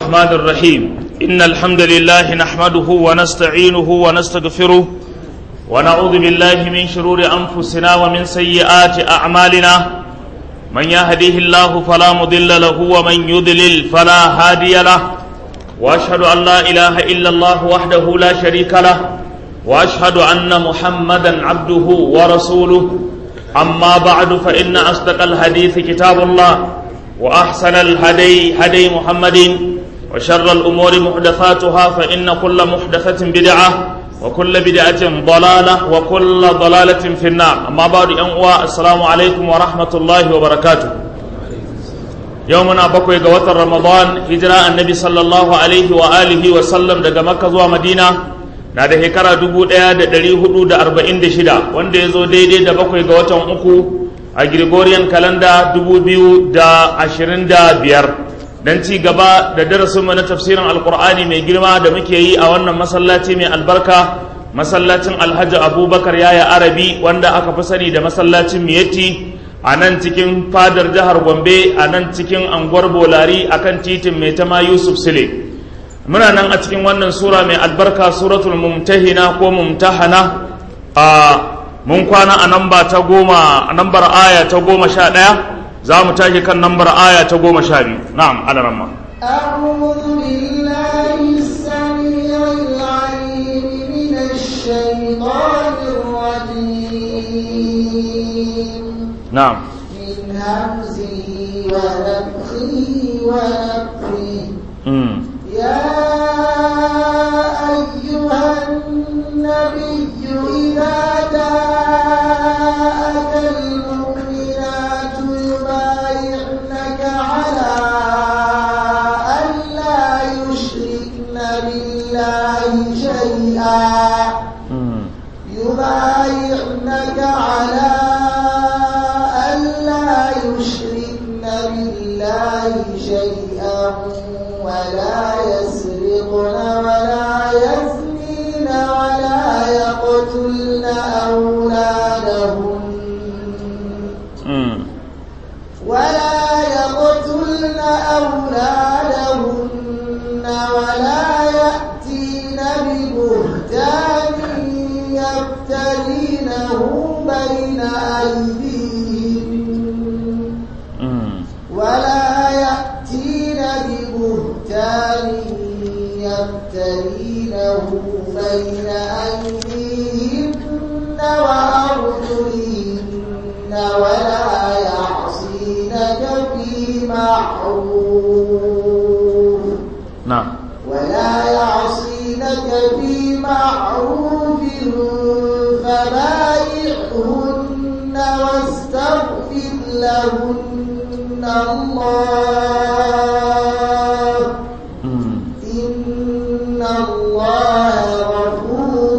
الرحمن الرحيم إن الحمد لله نحمده ونستعينه ونستغفره ونعوذ بالله من شرور أنفسنا ومن سيئات أعمالنا من يهديه الله فلا مضل له ومن يضلل فلا هادي له وأشهد أن لا إله إلا الله وحده لا شريك له وأشهد أن محمدا عبده ورسوله أما بعد فإن أصدق الحديث كتاب الله وأحسن الهدي هدي محمد وشر الأمور محدثاتها فإن كل محدثة بدعة وكل بدعة ضلالة وكل ضلالة في النار أما بعد أنواع السلام عليكم ورحمة الله وبركاته يومنا بقوي قوات رمضان هجراء النبي صلى الله عليه وآله وسلم دقى مكة ومدينة na da shekara dubu ɗaya da ɗari hudu da arba'in da shida wanda ya zo daidai da bakwai ga watan uku a Gregorian kalanda dubu biyu da ashirin da biyar don ci gaba da darasinmu na tafsirin alkur'ani mai girma da muke yi a wannan masallaci mai albarka masallacin alhaji abubakar yaya arabi wanda aka fi sani da masallacin miyatti a nan cikin fadar jihar gombe a nan cikin anguwar bolari akan titin mai tama yusuf sile muna nan a cikin wannan sura mai albarka suratul mumtahina ko mumtahana a mun kwana a namba ta goma a nambar aya ta goma sha ɗaya za mu tashi kan nambar aya ta goma sha biyu na'am alaramma أعوذ بالله السميع العليم من الشيطان الرجيم na'am من همزه ونفخه ونفخه mm. يا أيها النبي إذا جاءك المؤمنات يبايعنك على أن لا يشركن بالله شيئا Mm. يبايعنك على أن لا يشركن بالله شيئا ولا يسرقن ولا يزنين ولا يقتلن أولادهن Mm. ولا يقتلن أولادهن ولا يأتين ببهتان يفترينه بين أيديهن Mm. ولا يأتين ببهتان يفترينه بين أيديهن وأرجلهن ولا يعصينك في معروف na'am ولا يعصينك في معروف فبايعهن واستغفر لهن الله Mm. إن الله غفور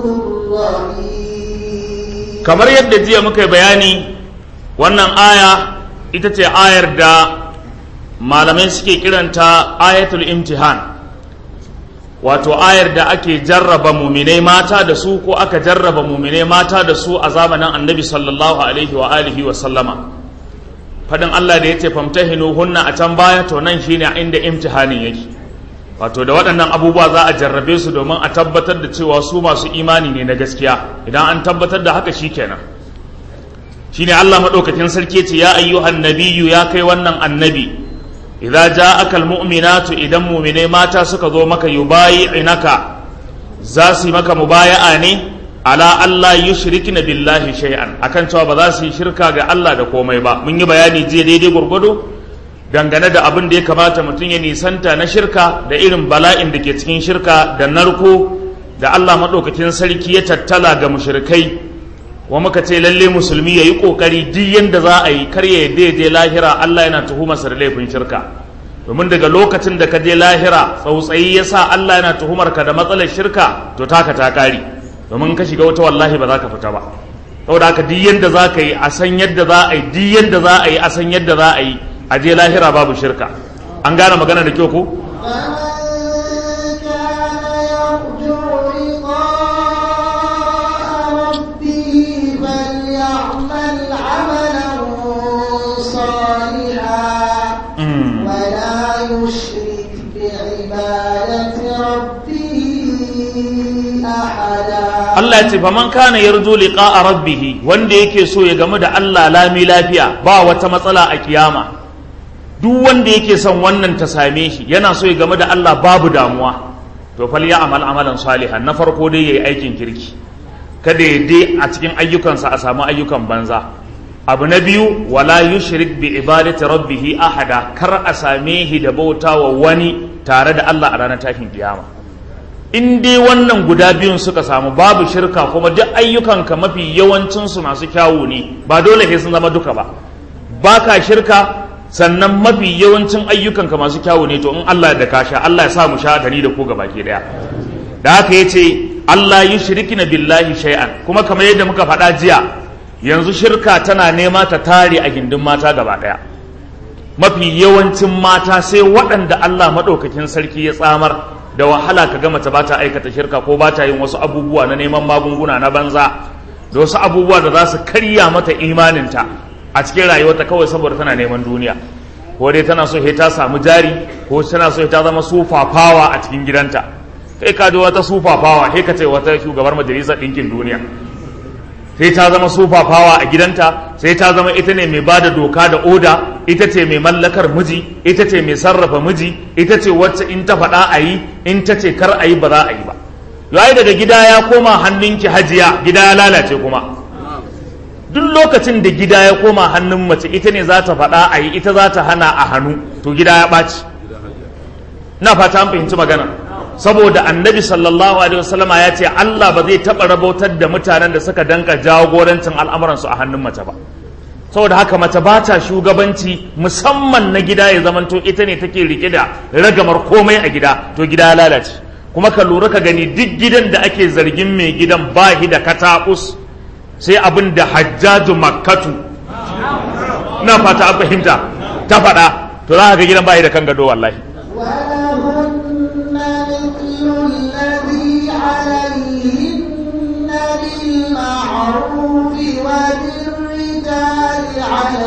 رحيم kamar yadda jiya muka yi bayani wannan aya ita ce ayar da malamai suke kiranta ayatul imtihan wato ayar da ake jarraba muminai mata da su ko aka jarraba muminai mata da su a zamanin annabi sallallahu alaihi wa alihi wa sallama fadin Allah da ya ce famtahinu hunna a can baya to nan shine inda imtihanin yake wato da waɗannan abubuwa za a jarrabe su domin a tabbatar da cewa su masu imani ne na gaskiya idan an tabbatar da haka shikenan shine Allah madaukakin sarki ce ya ayyuhan nabiyyu ya kai wannan annabi idza ja'aka almu'minatu idan mu'mine mata suka zo maka yubayi'inaka za su yi maka mubaya'a ne ala Allah yushrikna billahi shay'an akan cewa ba za su yi shirka ga Allah da komai ba mun yi bayani jiya daidai gurgudu dangane da abin da ya kamata mutum ya nisanta na shirka da irin bala'in da ke cikin shirka da narko da Allah maɗaukakin sarki ya tattala ga mushrikai wa muka ce lalle musulmi ya yi ƙoƙari duk yadda za a yi kar ya yadda ya je lahira Allah yana tuhumarsa da laifin shirka domin daga lokacin da ka je lahira tsautsayi ya sa Allah yana tuhumar ka da matsalar shirka to taka ta ƙari domin ka shiga wata wallahi ba za ka fita ba saboda haka duk yadda za ka yi a san yadda za a yi duk yadda za a yi a san yadda za a yi a je lahira babu shirka an gane magana da kyau ko فمن كان يرجو لقاء ربه فليعمل عملا صالحا Mm. ولا يشرك بعبادة بآية ربه أحدا Allah ya ce fa man kana yarju liqa'a rabbih wanda yake so ya gamu da Allah lami lafiya ba wata matsala a kiyama duk wanda yake son wannan ta same shi yana so ya gamu da Allah babu damuwa to fal ya amal amalan salihan na farko dai yayi aikin kirki kada ya dai a cikin ayyukansa a samu ayyukan banza abu na biyu wala yushrik bi ibadati rabbih ahada kar a same shi da bautawa wani tare da Allah a ranar tashin kiyama in dai wannan guda biyun suka samu babu shirka kuma duk ayyukanka mafi yawancinsu masu kyawu ne ba dole sai sun zama duka ba ba ka shirka sannan mafi yawancin ayyukanka masu kyawu ne to in Allah da ka sha Allah ya sa mu sha da ni da ku gaba ke daya da haka yace Allah yi shirkina billahi shay'an kuma kamar yadda muka faɗa jiya yanzu shirka tana nema ta tare a gindin mata gaba daya mafi yawancin mata sai waɗanda Allah maɗaukakin sarki ya tsamar da wahala ka ga mace ba ta aikata shirka ko ba ta yin wasu abubuwa na neman magunguna na banza da wasu abubuwa da za su karya mata imaninta a cikin rayuwarta kawai saboda tana neman duniya ko dai tana so ta samu jari ko tana so ta zama sufafawa a cikin gidanta kai ka ji wata sufafawa sai ka ce wata shugabar majalisar ɗinkin duniya sai ta zama sufafawa a gidanta sai ta zama ita ne mai bada doka da oda ita ce mai mallakar miji ita ce mai sarrafa miji ita ce wacce in ta faɗa a yi in ta ce kar a yi ba za a yi ba yayi daga gida ya koma hannunki hajiya gida ya lalace kuma duk lokacin da gida ya koma hannun mace ita ne za ta faɗa a yi ita za ta hana a hannu to gida ya ɓaci na fata an fahimci magana saboda annabi sallallahu alaihi wasallama ya ce Allah ba zai taɓa rabautar da mutanen da suka danka jagorancin al'amuransu a hannun mace ba saboda haka mace ba ta shugabanci musamman na gida ya zamanto ita ne take rike da ragamar komai a gida to gida ya lalace kuma ka lura ka gani duk gidan da ake zargin mai gidan ba shi da katakus sai abin da hajjaju makkatu na fata an fahimta ta faɗa to za ka ga gidan ba shi da kan gado wallahi ولهن مثل الذي عليهن بالمعروف وللرجال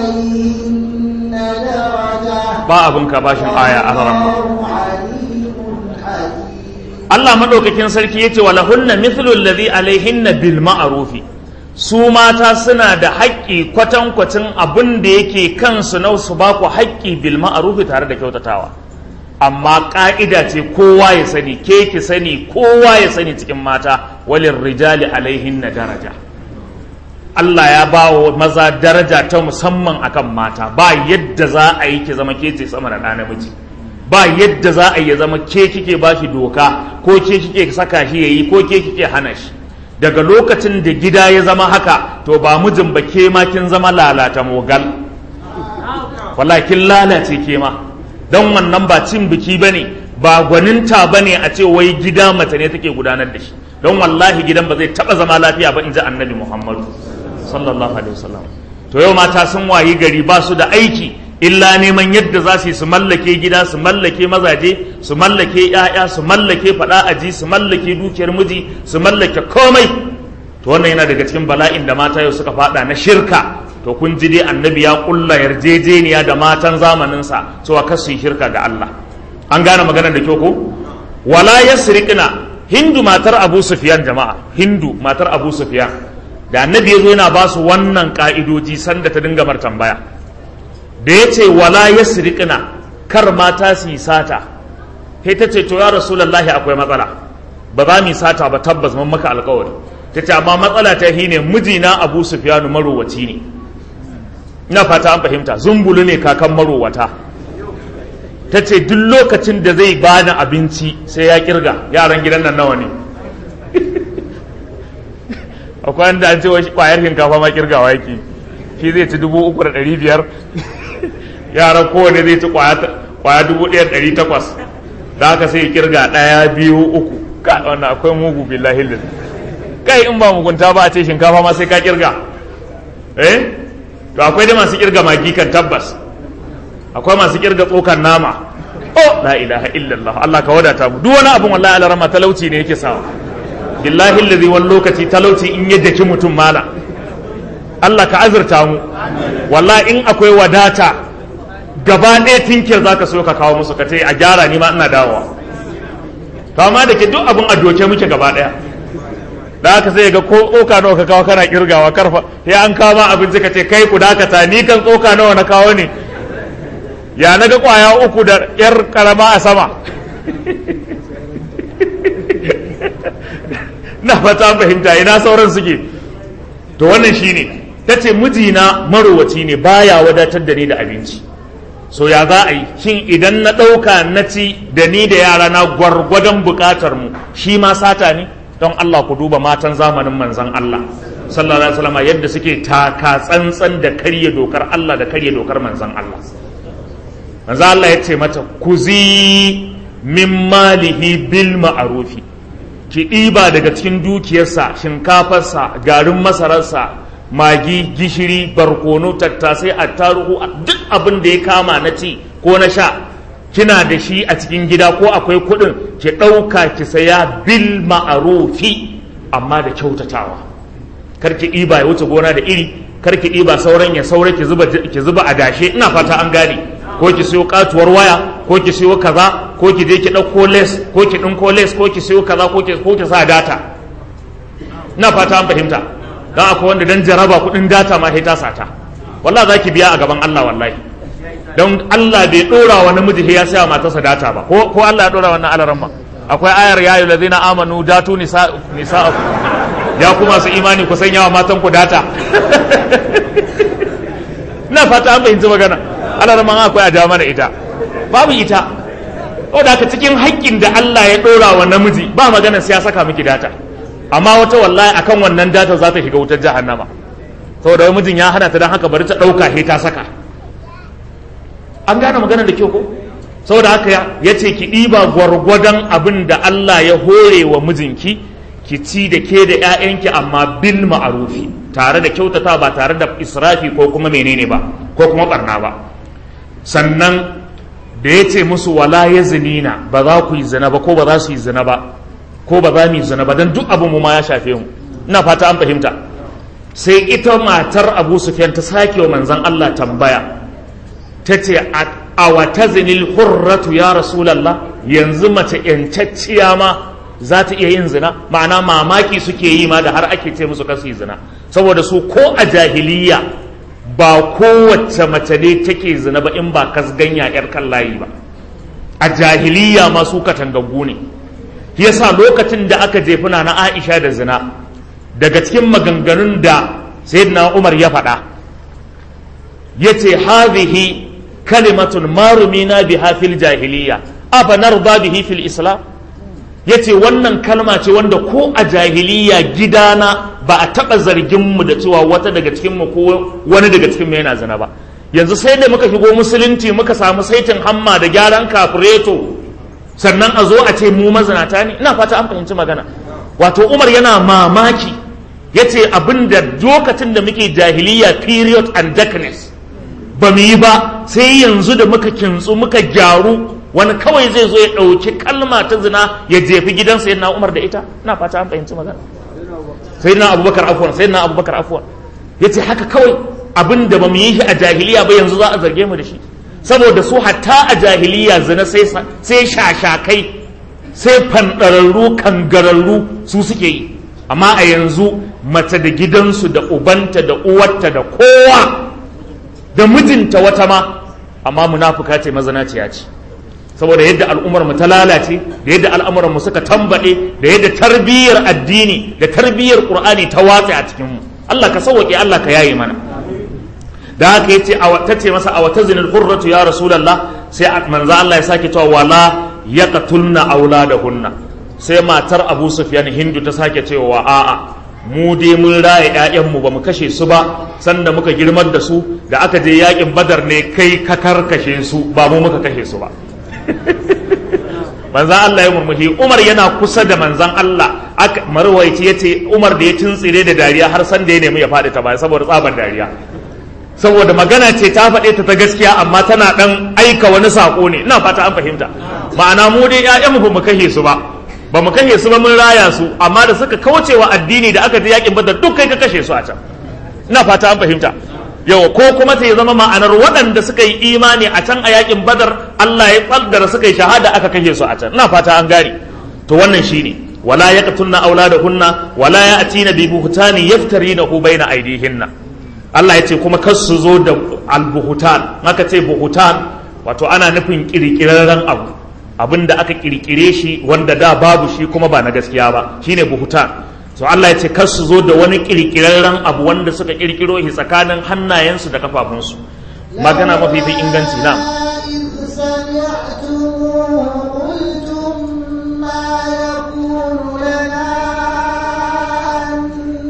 عليهن درجة ba abin ka bashin aya a ranar والله عليم حكيم Allah madaukakin sarki yace wala hunna mithlu alladhi alaihinna bil ma'rufi su mata suna da haƙƙi kwatankwacin abin da yake kansu na su ba ku haƙƙi bil ma'rufi tare da kyautatawa amma ƙa'ida ce kowa ya sani ke ki sani kowa ya sani cikin mata walin rijali alaihinna daraja Allah ya ba wa maza daraja ta musamman akan mata ba yadda za a yi ki zama ke ce sama da ɗa namiji ba yadda za a yi ya zama ke kike ba shi doka ko ke kike saka shi ya yi ko ke kike hana shi daga lokacin da gida ya zama haka to ba mijin ba ke ma kin zama lalata mogal wallahi kin lalace ke ma don wannan ba cin biki ba ne ba gwaninta ba ne a ce wai gida mace ne take gudanar da shi don wallahi gidan ba zai taba zama lafiya ba in ji annabi muhammadu sallallahu alaihi wasallam to yau mata sun wayi gari ba su da aiki illa neman yadda za su yi su mallake gida su mallake mazaje su mallake ‘ya'ya su mallake faɗa aji su mallake dukiyar miji su mallake komai to wannan yana daga cikin bala'in da mata yau suka faɗa na shirka to kun ji dai annabi ya kulla yarjejeniya da matan zamaninsa cewa kar su yi shirka ga Allah an gane maganar da kyau ko wala yasriqna hindu matar abu sufyan jama'a hindu matar abu sufyan da annabi ya zo yana ba su wannan ka'idoji sanda ta dinga mar tambaya da ya ce wala ya sirikina kar mata su yi sata sai ta ce to ya rasulallahi akwai matsala ba za mu yi sata ba tabbas mun maka alkawari ta ce amma matsala ta shi ne mijina abu sufyanu marowaci ne ina fata an fahimta zumbulu ne kakan marowata ta ce duk lokacin da zai bani abinci sai ya kirga yaran gidan nan nawa ne akwai wanda an ce kwayar shinkafa ma kirgawa yake shi zai ci dubu uku da ɗari biyar yaran kowane zai ci kwaya dubu ɗaya da ɗari takwas da haka sai kirga ɗaya biyu uku ka wannan akwai mugu billahi lil kai in ba mugunta ba a ce shinkafa ma sai ka kirga eh to akwai dai masu kirga magi kan tabbas akwai masu kirga tsokan nama oh la ilaha illallah Allah ka wadata mu duk wani abun wallahi alarama talauci ne yake sawa billahi allazi wani lokaci talauci in ya daki mutum mala Allah ka azurta mu wallahi in akwai wadata gaba ɗaya tinkir zaka so ka kawo musu ka ce a gyara ni ma ina dawowa to amma da ke duk abin a doke muke gaba daya da haka sai ga ko tsoka nawa ka kawo kana kirgawa karfa sai an kawo ma abinci ka ce kai ku dakata ni kan tsoka nawa na kawo ne ya na ga kwaya uku da yar karama a sama na fata fahimta ina sauran suke to wannan shine ta ce mijina marowaci ne baya wadatar da ni da abinci so ya za a yi shin idan na ɗauka na ci da ni da yara na gwargwadon buƙatar mu shi ma sata ne don Allah ku duba matan zamanin manzan Allah sallallahu alaihi wasallam yadda suke taka tsantsan da karye dokar Allah da karye dokar manzan Allah manzan Allah ya ce mata kuzi min malihi bil ma'arufi ki ɗiba daga cikin dukiyarsa shinkafarsa garin masararsa magi gishiri barkono tattasai attaruhu duk abin da ya kama na ci ko na sha kina da shi a cikin gida ko akwai kuɗin ki ɗauka ki saya bil ma'arufi amma da kyautatawa kar ki ɗiba ya wuce gona da iri kar ki ɗiba sauran ya saura ki zuba ki zuba a dashe ina fata an gane ko ki siyo katuwar waya ko ki siyo kaza ko ki je ki ɗauko les ko ki ɗinko les ko ki siyo kaza ko ki ko ki sa data ina fata an fahimta dan akwai wanda dan jaraba kuɗin data ma sai ta sata wallahi zaki biya a gaban Allah wallahi don Allah bai dora wa namiji ya saya matarsa data ba ko ko Allah ya dora wannan alaran ba akwai ayar ya ayyuhal ladzina amanu datu nisa nisa'akum ya kuma su imani ku sanya wa matan ku data na fata an fahimci magana alaran man akwai a jawo mana ita babu ita ko da cikin haƙƙin da Allah ya dora wa namiji ba magana sai ya saka miki data amma wata wallahi akan wannan data za ta shiga wutar jahannama saboda mijin ya hana ta don haka bari ta ɗauka sai ta saka an gane magana da kyau ko saboda haka ya ce ki ɗiba gwargwadon abin da Allah ya hore wa mijinki ki ci da ke da 'ya'yanki amma bil ma'arufi tare da kyautata ba tare da israfi ko kuma menene ba ko kuma barna ba sannan da ya ce musu wala ya zinina ba za ku yi zina ba ko ba za su yi zina ba ko ba za mu yi zina ba don duk abin mu ma ya shafe mu ina fata an fahimta sai ita matar abu sufyan ta sake wa manzon Allah tambaya ta ce a wata zinil hurratu ya rasulallah yanzu mace yancacciya ma za ta iya yin zina ma'ana mamaki suke yi ma da har ake ce musu kasu yi zina saboda su ko a jahiliya ba kowace mace ne take zina ba in ba kasganya yar kan layi ba a jahiliya ma su katangaggu ne yasa lokacin da aka jefuna na aisha da zina daga cikin maganganun da sayyidina umar ya faɗa yace hadhihi kalimatun marumina biha fil jahiliya afa narda bihi fil islam yace wannan kalma ce wanda ko a jahiliya gidana ba a taba zargin mu da cewa wata daga cikin mu ko wani daga cikin mu yana zina ba yanzu sai da muka shigo musulunci muka samu saitin hamma da gyaran kafureto sannan a zo a ce mu mazinata ne ina fata an fahimci magana wato umar yana mamaki yace abinda lokacin da muke jahiliya period and darkness ba mu yi ba sai yanzu da muka kintsu muka gyaru wani kawai zai zo ya ɗauki kalma ta zina ya jefi gidansa yana umar da ita na fata an fahimci magana sai na abubakar afuwan sai na abubakar afuwan ya ce haka kawai abin da ba mu yi shi a jahiliya ba yanzu za a zarge mu da shi saboda su hatta a jahiliya zina sai shashakai sai fanɗararru kangararru su suke yi amma a yanzu mace da gidansu da ubanta da uwarta da kowa da mijinta wata ma amma munafuka ce mazanaciya ce saboda yadda al'ummar mu ta lalace da yadda al'amuran mu suka tambade da yadda tarbiyyar addini da tarbiyyar qur'ani ta watsa a cikin mu Allah ka sauke Allah ka yaye mana da haka yace a ta ce masa a wata zinil hurratu ya rasulullah sai manzo Allah ya sake cewa wala yaqtulna auladahunna sai matar Abu Sufyan Hindu ta sake cewa a'a mu dai mun raya ƴaƴanmu ba mu kashe su ba sanda muka girmar da su da aka je yakin badar ne kai ka karkashe su ba mu muka kashe su ba manzan Allah ya murmushi Umar yana kusa da manzan Allah aka marwaici yace Umar da ya tuntsire da dariya har san da ya nemi ya faɗi ta baya saboda tsabar dariya saboda magana ce ta faɗe ta ta gaskiya amma tana ɗan aika wani saƙo ne ina fata an fahimta ma'ana mu dai ƴaƴanmu ba mu kashe su ba ba mu kashe su ba mun raya su amma da suka kaucewa addini da aka je yakin badar duk kai ka kashe su a can ina fata an fahimta yau ko kuma ta zama ma'anar waɗanda suka yi imani a can a yakin badar Allah ya tsaddara suka yi shahada aka kashe su a can ina fata an gane to wannan shine wala yaqtulna auladahunna wala ya'tina bi buhtani yaftarinahu baina aydihinna Allah ya ce kuma kar su zo da albuhutan aka ce buhutan wato ana nufin kirkirarren abu abin da aka kirkire shi wanda da babu shi kuma ba na gaskiya ba shine buhutan to Allah ya ce kar su zo da wani kirkirarren abu wanda suka kirkiro shi tsakanin hannayensu da kafafunsu magana mafi fi inganci na إذ سمعتموه قلتم ما يكون لنا أن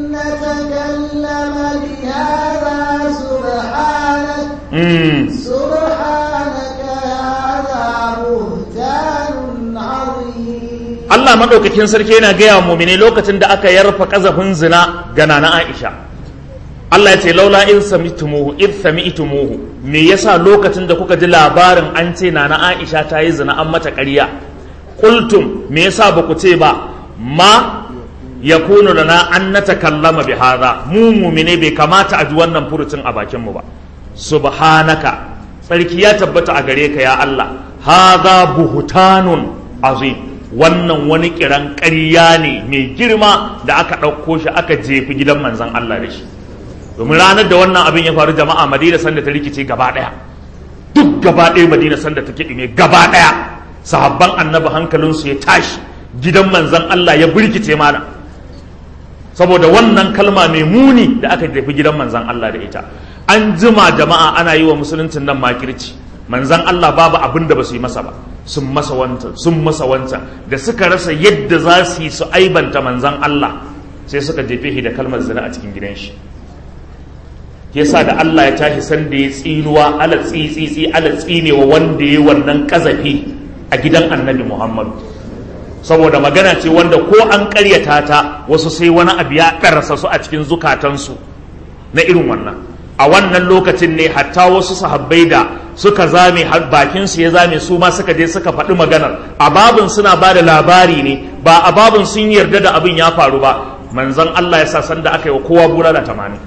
نتكلم بهذا سبحانك mm. سبحانك هذا بهتان عظيم Allah maɗaukakin sarki yana gaya wa mumine lokacin da aka yarfa ƙazafin zina ga nana Aisha Allah ya ce laula in sami'tumuhu id sami'tumuhu me yasa lokacin da kuka ji labarin an ce nana Aisha ta yi zina an mata ƙarya qultum me yasa ba ku ce ba ma yakunu lana an natakallama bi hadha mu mumine bai kamata a ji wannan furucin a bakin mu ba subhanaka tsarki ya tabbata a gare ka ya Allah hadha buhtanun azim wannan wani kiran ƙarya ne mai girma da aka ɗauko shi aka jefi gidan manzan Allah da shi domin ranar da wannan abin ya faru jama'a madina sanda ta rikice gaba ɗaya duk gaba ɗaya madina sanda ta kiɗime gaba ɗaya sahabban annabi hankalinsu ya tashi gidan manzan Allah ya birkice mana saboda wannan kalma mai muni da aka jefi gidan manzan Allah da ita an jima jama'a ana yi wa musuluncin nan makirci manzan Allah babu abin da ba su yi masa ba sun masa wancan sun masa wancan da suka rasa yadda za su yi su aibanta manzan Allah sai suka jefe shi da kalmar zina a cikin gidan shi yasa da Allah ya tashi san da ya tsinuwa ala tsitsitsi ala tsinewa wanda ya wannan kazafi a gidan annabi Muhammadu saboda magana ce wanda ko an karyata ta wasu sai wani abu ya ɗarsa su a cikin zukatansu na irin wannan a wannan lokacin ne hatta wasu sahabbai da suka zame bakin su ya zame su ma suka je suka faɗi maganar a babin suna ba da labari ne ba a babin sun yarda da abin ya faru ba manzon Allah ya sa sanda aka yi wa kowa bulala tamanin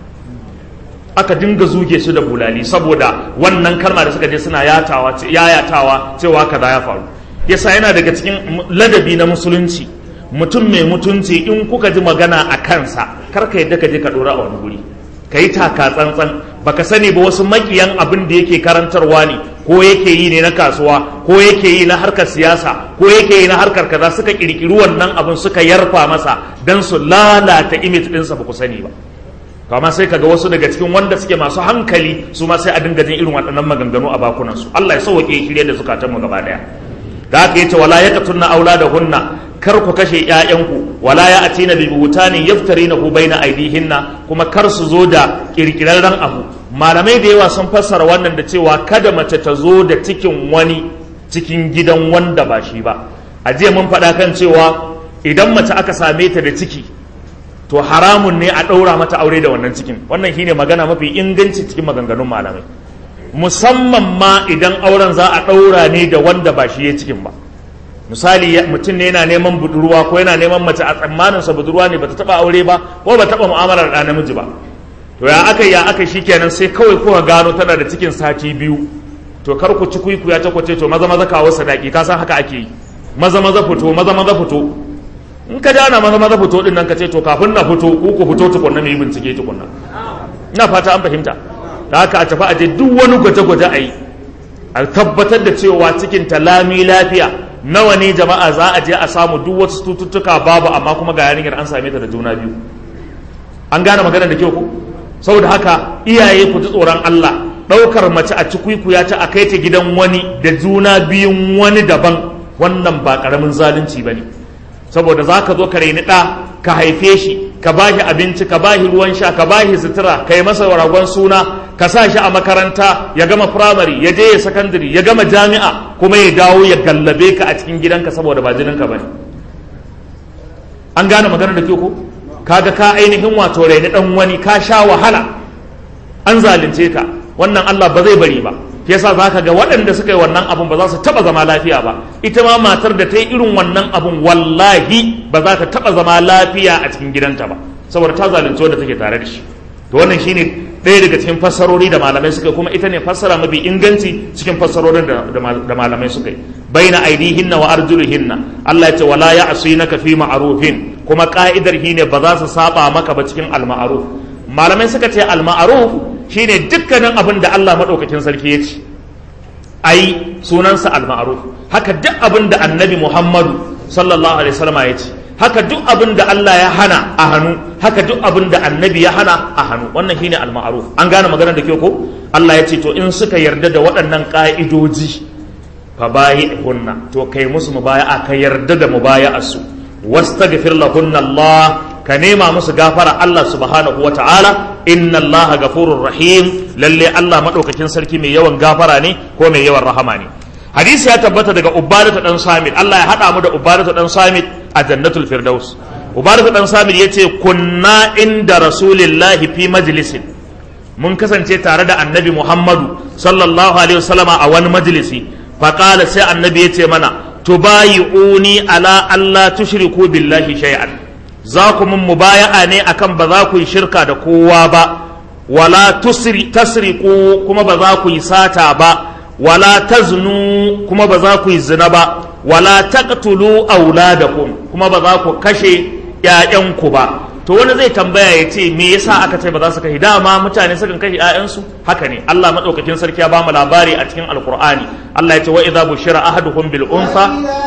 aka dinga zuge su da bulali saboda wannan kalma da suka je suna yatawa yayatawa cewa kaza ya faru yasa yana daga cikin ladabi na musulunci mutum mai mutunci in kuka ji magana a kansa kar ka yadda ka je ka dora a wani guri ka yi taka tsantsan baka sani ba wasu makiyan abin da yake karantarwa ne ko yake yi ne na kasuwa ko yake yi na harkar siyasa ko yake yi na harkar kaza suka kirkiri wannan abin suka yarfa masa dan su lalata image ɗinsa ba ku sani ba kama sai kaga wasu daga cikin wanda suke masu hankali su ma sai a dinga jin irin waɗannan maganganu a bakunan su Allah ya sauke shirye da zukatan mu gaba daya da haka yace wala yaqtunna auladahunna kar ku kashe ƴaƴanku wala ya atina bi butani yaftarinahu baina aidihinna kuma kar su zo da kirkirarren abu malamai da yawa sun fassara wannan da cewa kada mace ta zo da cikin wani cikin gidan wanda ba shi ba a jiya mun faɗa kan cewa idan mace aka same ta da ciki to haramun ne a ɗaura mata aure da wannan cikin wannan shine magana mafi inganci cikin maganganun malamai musamman ma idan auren za a ɗaura ne da wanda ba shi ya cikin ba misali mutum ne yana neman budurwa ko yana neman mace a tsammaninsa budurwa ne bata taba aure ba ko ba taba mu'amalar da namiji ba to ya aka ya aka shikenan sai kawai kuka gano tana da cikin sati biyu to kar ku ci kuiku ya takwace to maza maza kawo sadaki ka san haka ake yi maza maza fito maza maza fito in ka jana maza maza fito din nan ka ce to kafin na fito ku ku fito tukunna mu yi bincike tukunna ina fata an fahimta da haka a tafi a je duk wani gwaje-gwaje a yi a tabbatar da cewa cikin ta lami lafiya nawa ne jama'a za a je a samu duk wasu tututtuka babu amma kuma ga yarinyar an same ta da juna biyu an gane magana da kyau ko saboda haka iyaye ku ji tsoron Allah ɗaukar mace a cikuikuya ta a kai ta gidan wani da juna biyun wani daban wannan ba ƙaramin zalunci ba ne saboda za ka zo ka raini ɗa ka haife shi ka ba shi abinci ka ba shi ruwan sha ka ba shi sutura ka yi masa ragon suna ka sa shi a makaranta ya gama firamare ya je ya sakandare ya gama jami'a kuma ya dawo ya gallabe ka a cikin gidanka saboda ba jininka ba ne an gane magana da ke ko kaga ka ainihin wato raini dan wani ka sha wahala an zalunce ka wannan Allah ba zai bari ba yasa za ka ga waɗanda suka yi wannan abun ba za su taɓa zama lafiya ba ita ma matar da ta yi irin wannan abun wallahi ba za ta taɓa zama lafiya a cikin gidanta ba saboda ta zalunci wadda take tare da shi to wannan shine ɗaya daga cikin fassarori da malamai suka kuma ita ne fassara mafi inganci cikin fassarorin da malamai suka yi baina aidihinna wa arjulihinna Allah ya ce wala ya'sinaka fi ma'rufin kuma ka'idar ne ba za su saba maka ba cikin al-ma'ruf malamai suka ce al-ma'ruf shine dukkanin abin da Allah madaukakin sarki ya ce ai sunansa al-ma'ruf haka duk abin da annabi Muhammadu sallallahu alaihi wasallam ya ce haka duk abin da Allah ya hana a hannu haka duk abin da annabi ya hana a hannu wannan shine al-ma'ruf an gane maganar da ke ko Allah ya ce to in suka yarda da waɗannan ka'idoji fa hunna to kai musu mubaya'a ka yarda da mubaya'ar su wastaghfir lahunna Allah ka nema musu gafara Allah subhanahu wata'ala inna Allah ghafurur rahim lalle Allah madaukakin sarki mai yawan gafara ne ko mai yawan rahama ne hadisi ya tabbata daga ubadatu dan samit Allah ya hada mu da ubadatu dan samit a jannatul firdaus ubadatu dan samit yace kunna inda rasulillahi fi majlisin mun kasance tare da annabi muhammadu sallallahu alaihi wasallama a wani majlisi faqala sai annabi yace mana tubayi'uni ala alla tushriku billahi shay'an za ku mun mubaya'a ne akan ba za ku yi shirka da kowa ba wala tusri tasriqu kuma ba za ku yi sata ba wala taznu kuma ba za ku yi zina ba wala taqtulu auladakum kuma ba za ku kashe ƴaƴanku ba to wani zai tambaya ya ce me yasa aka ce ba za su kashe dama mutane sukan kashe ƴaƴansu haka ne Allah madaukakin sarki ya bamu labari a cikin alqur'ani Allah ya ce wa idza bushira ahaduhum bil unsa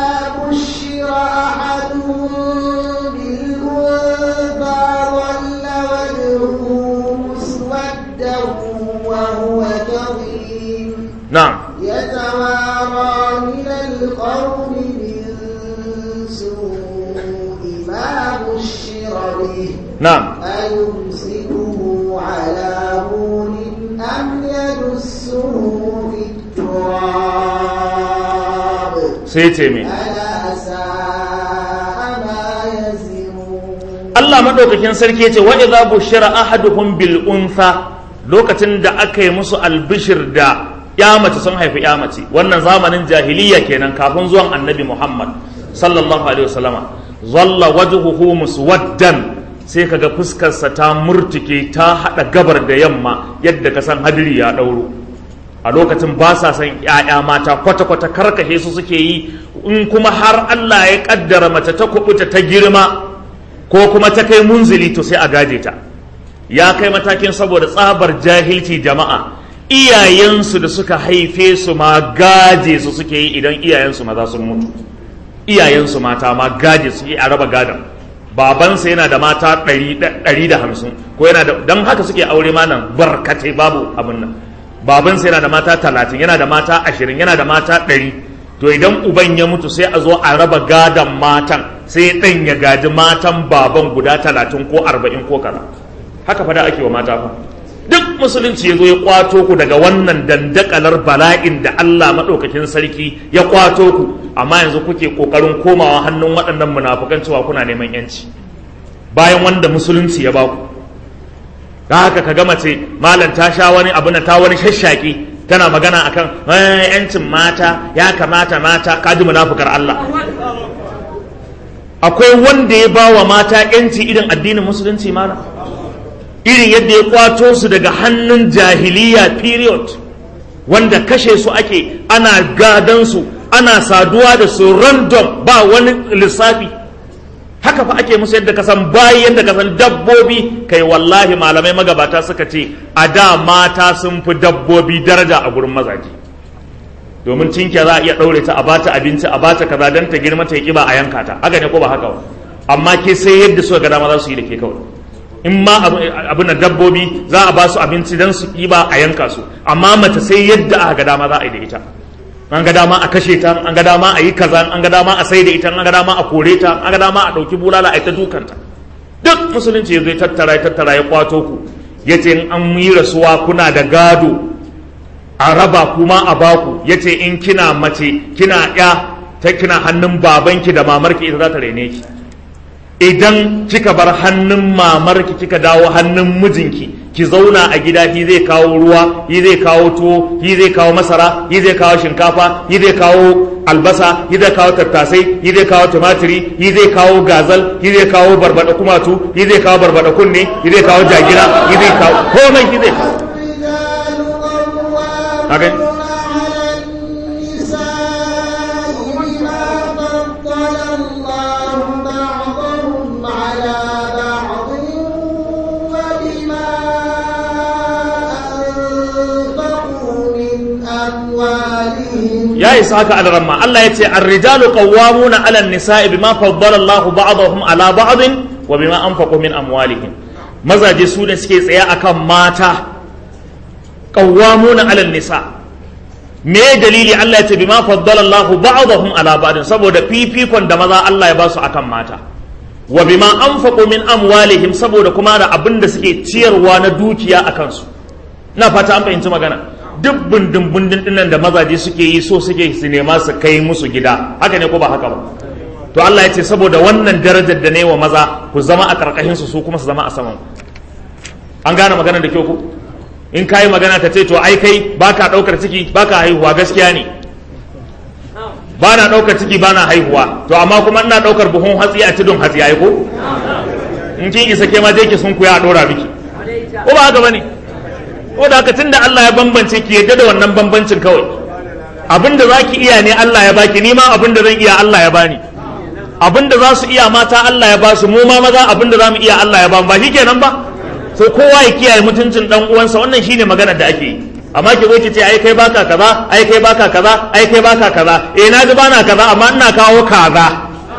وهو كظيم نعم يتوارى من القوم من سوء ما بشر به نعم أيمسكه على هون أم يدسه في التراب سيتمي ألا ساء ما يزرون Allah madaukakin sarki yace wa idza bushira ahaduhum bil untha lokacin da aka yi musu albishir da ya mace sun haifi ya mace wannan zamanin jahiliya kenan kafin zuwan annabi Muhammad sallallahu alaihi wasallama zalla wajhuhu muswaddan sai kaga fuskarsa ta murtuke ta hada gabar da yamma yadda ka san hadiri ya dauro a lokacin ba sa son ‘ya'ya mata kwata-kwata karkashe su suke yi in kuma har Allah ya kaddara mace ta kubuta ta girma ko kuma ta kai munzili to sai a gaje ta ya kai matakin saboda tsabar jahilci jama'a iyayensu da suka haife su ma gaje su suke yi idan iyayensu maza sun mutu iyayensu mata ma gaje su yi a raba gadon babansa yana da mata ɗari da hamsin ko yana da don haka suke aure ma nan barkatai babu abin nan babansa yana da mata talatin yana da mata ashirin yana da mata ɗari to idan uban ya mutu sai a zo a raba gadon matan sai ɗan ya gaji matan baban guda talatin ko arba'in ko kaza haka fada ake wa mata fa duk musulunci ya zo ya kwato ku daga wannan dandakalar bala'in da Allah maɗaukakin sarki ya kwato ku amma yanzu kuke ƙoƙarin komawa hannun waɗannan munafukan cewa kuna neman yanci bayan wanda musulunci ya baku da haka ka gama ce malam ta sha wani abu na ta wani shashshaki tana magana akan yancin mata ya kamata mata kaji munafukar Allah akwai wanda ya ba wa mata yanci irin addinin musulunci mana irin yadda ya kwato su daga hannun jahiliya period wanda kashe su ake ana gadon su ana saduwa da su random ba wani lissafi haka fa ake musu yadda kasan bayi yadda kasan dabbobi kai wallahi malamai magabata suka ce a da mata sun fi dabbobi daraja a gurin mazaje domin cinkiya za a iya ɗaure ta a bata abinci a bata kaza don ta girma ta yi kiba a yanka ta haka ne ko ba haka ba amma ke sai yadda suka ga dama za su yi da ke kawai in ma abu na dabbobi za a ba su abinci don su kiba a yanka su amma mace sai yadda aka ga dama za a yi da ita an ga dama a kashe ta an ga dama a yi kaza an ga dama a sai da ita an ga dama a kore ta an ga dama a ɗauki bulala a ita dukanta duk musulunci ya zai tattara ya tattara ya kwato ku ya ce in an yi rasuwa kuna da gado a raba kuma a baku ya ce in kina mace kina ya ta kina hannun babanki da mamarki ita za ta rene ki idan kika bar hannun mamarki kika dawo hannun mijinki ki zauna a gida shi zai kawo ruwa shi zai kawo tuwo shi zai kawo masara shi zai kawo shinkafa shi zai kawo albasa shi zai kawo tattasai shi zai kawo tumatiri shi zai kawo gazal shi zai kawo barbada kumatu shi zai kawo barbada kunne shi zai kawo jagira shi zai kawo komai shi zai kawo الرجال قوامون Okay. على النساء بما فضل الله بعضهم على بعض وبما أنفقوا من أموالهم ya isa haka alramma Allah ya ce ar-rijalu qawwamuna 'ala an-nisa'i bima faddala Allahu ba'dahum 'ala ba'din wa bima anfaqu min amwalihim mazaje su ne suke tsaye akan mata qawwamuna 'ala an-nisa me dalili Allah ya ce bima faddala Allahu ba'dahum 'ala ba'din saboda fifikon da maza Allah ya ba su akan mata wa bima anfaqu min amwalihim saboda kuma da abin da suke ciyarwa na dukiya akan su na fata an fahimci magana duk bundin bundin dinnan da mazaje suke yi so suke su nema su kai musu gida haka ne ko ba haka ba to Allah ya ce saboda wannan darajar da ne wa maza ku zama a karkashin su su kuma su zama a saman an gane magana da kyau ku in kai magana ka ce to ai kai baka daukar ciki baka haihuwa gaskiya ne ba na daukar ciki ba na haihuwa to amma kuma ina daukar buhun hatsi a tudun hatsi ai ko in kin isa ke ma je ki sun kuya a dora miki ko ba haka bane ko da haka tunda Allah ya bambance ki yadda da wannan bambancin kawai abinda za ki iya ne Allah ya baki ni ma abinda zan iya Allah ya bani abinda za su iya mata Allah ya basu mu ma maza abinda za mu iya Allah ya bamu ba shi kenan ba so kowa ya kiyaye mutuncin dan uwansa wannan shine magana da ake yi amma ki zo ki ce ai kai baka kaza ai kai baka kaza ai kai baka kaza eh na ji bana kaza amma ina kawo kaza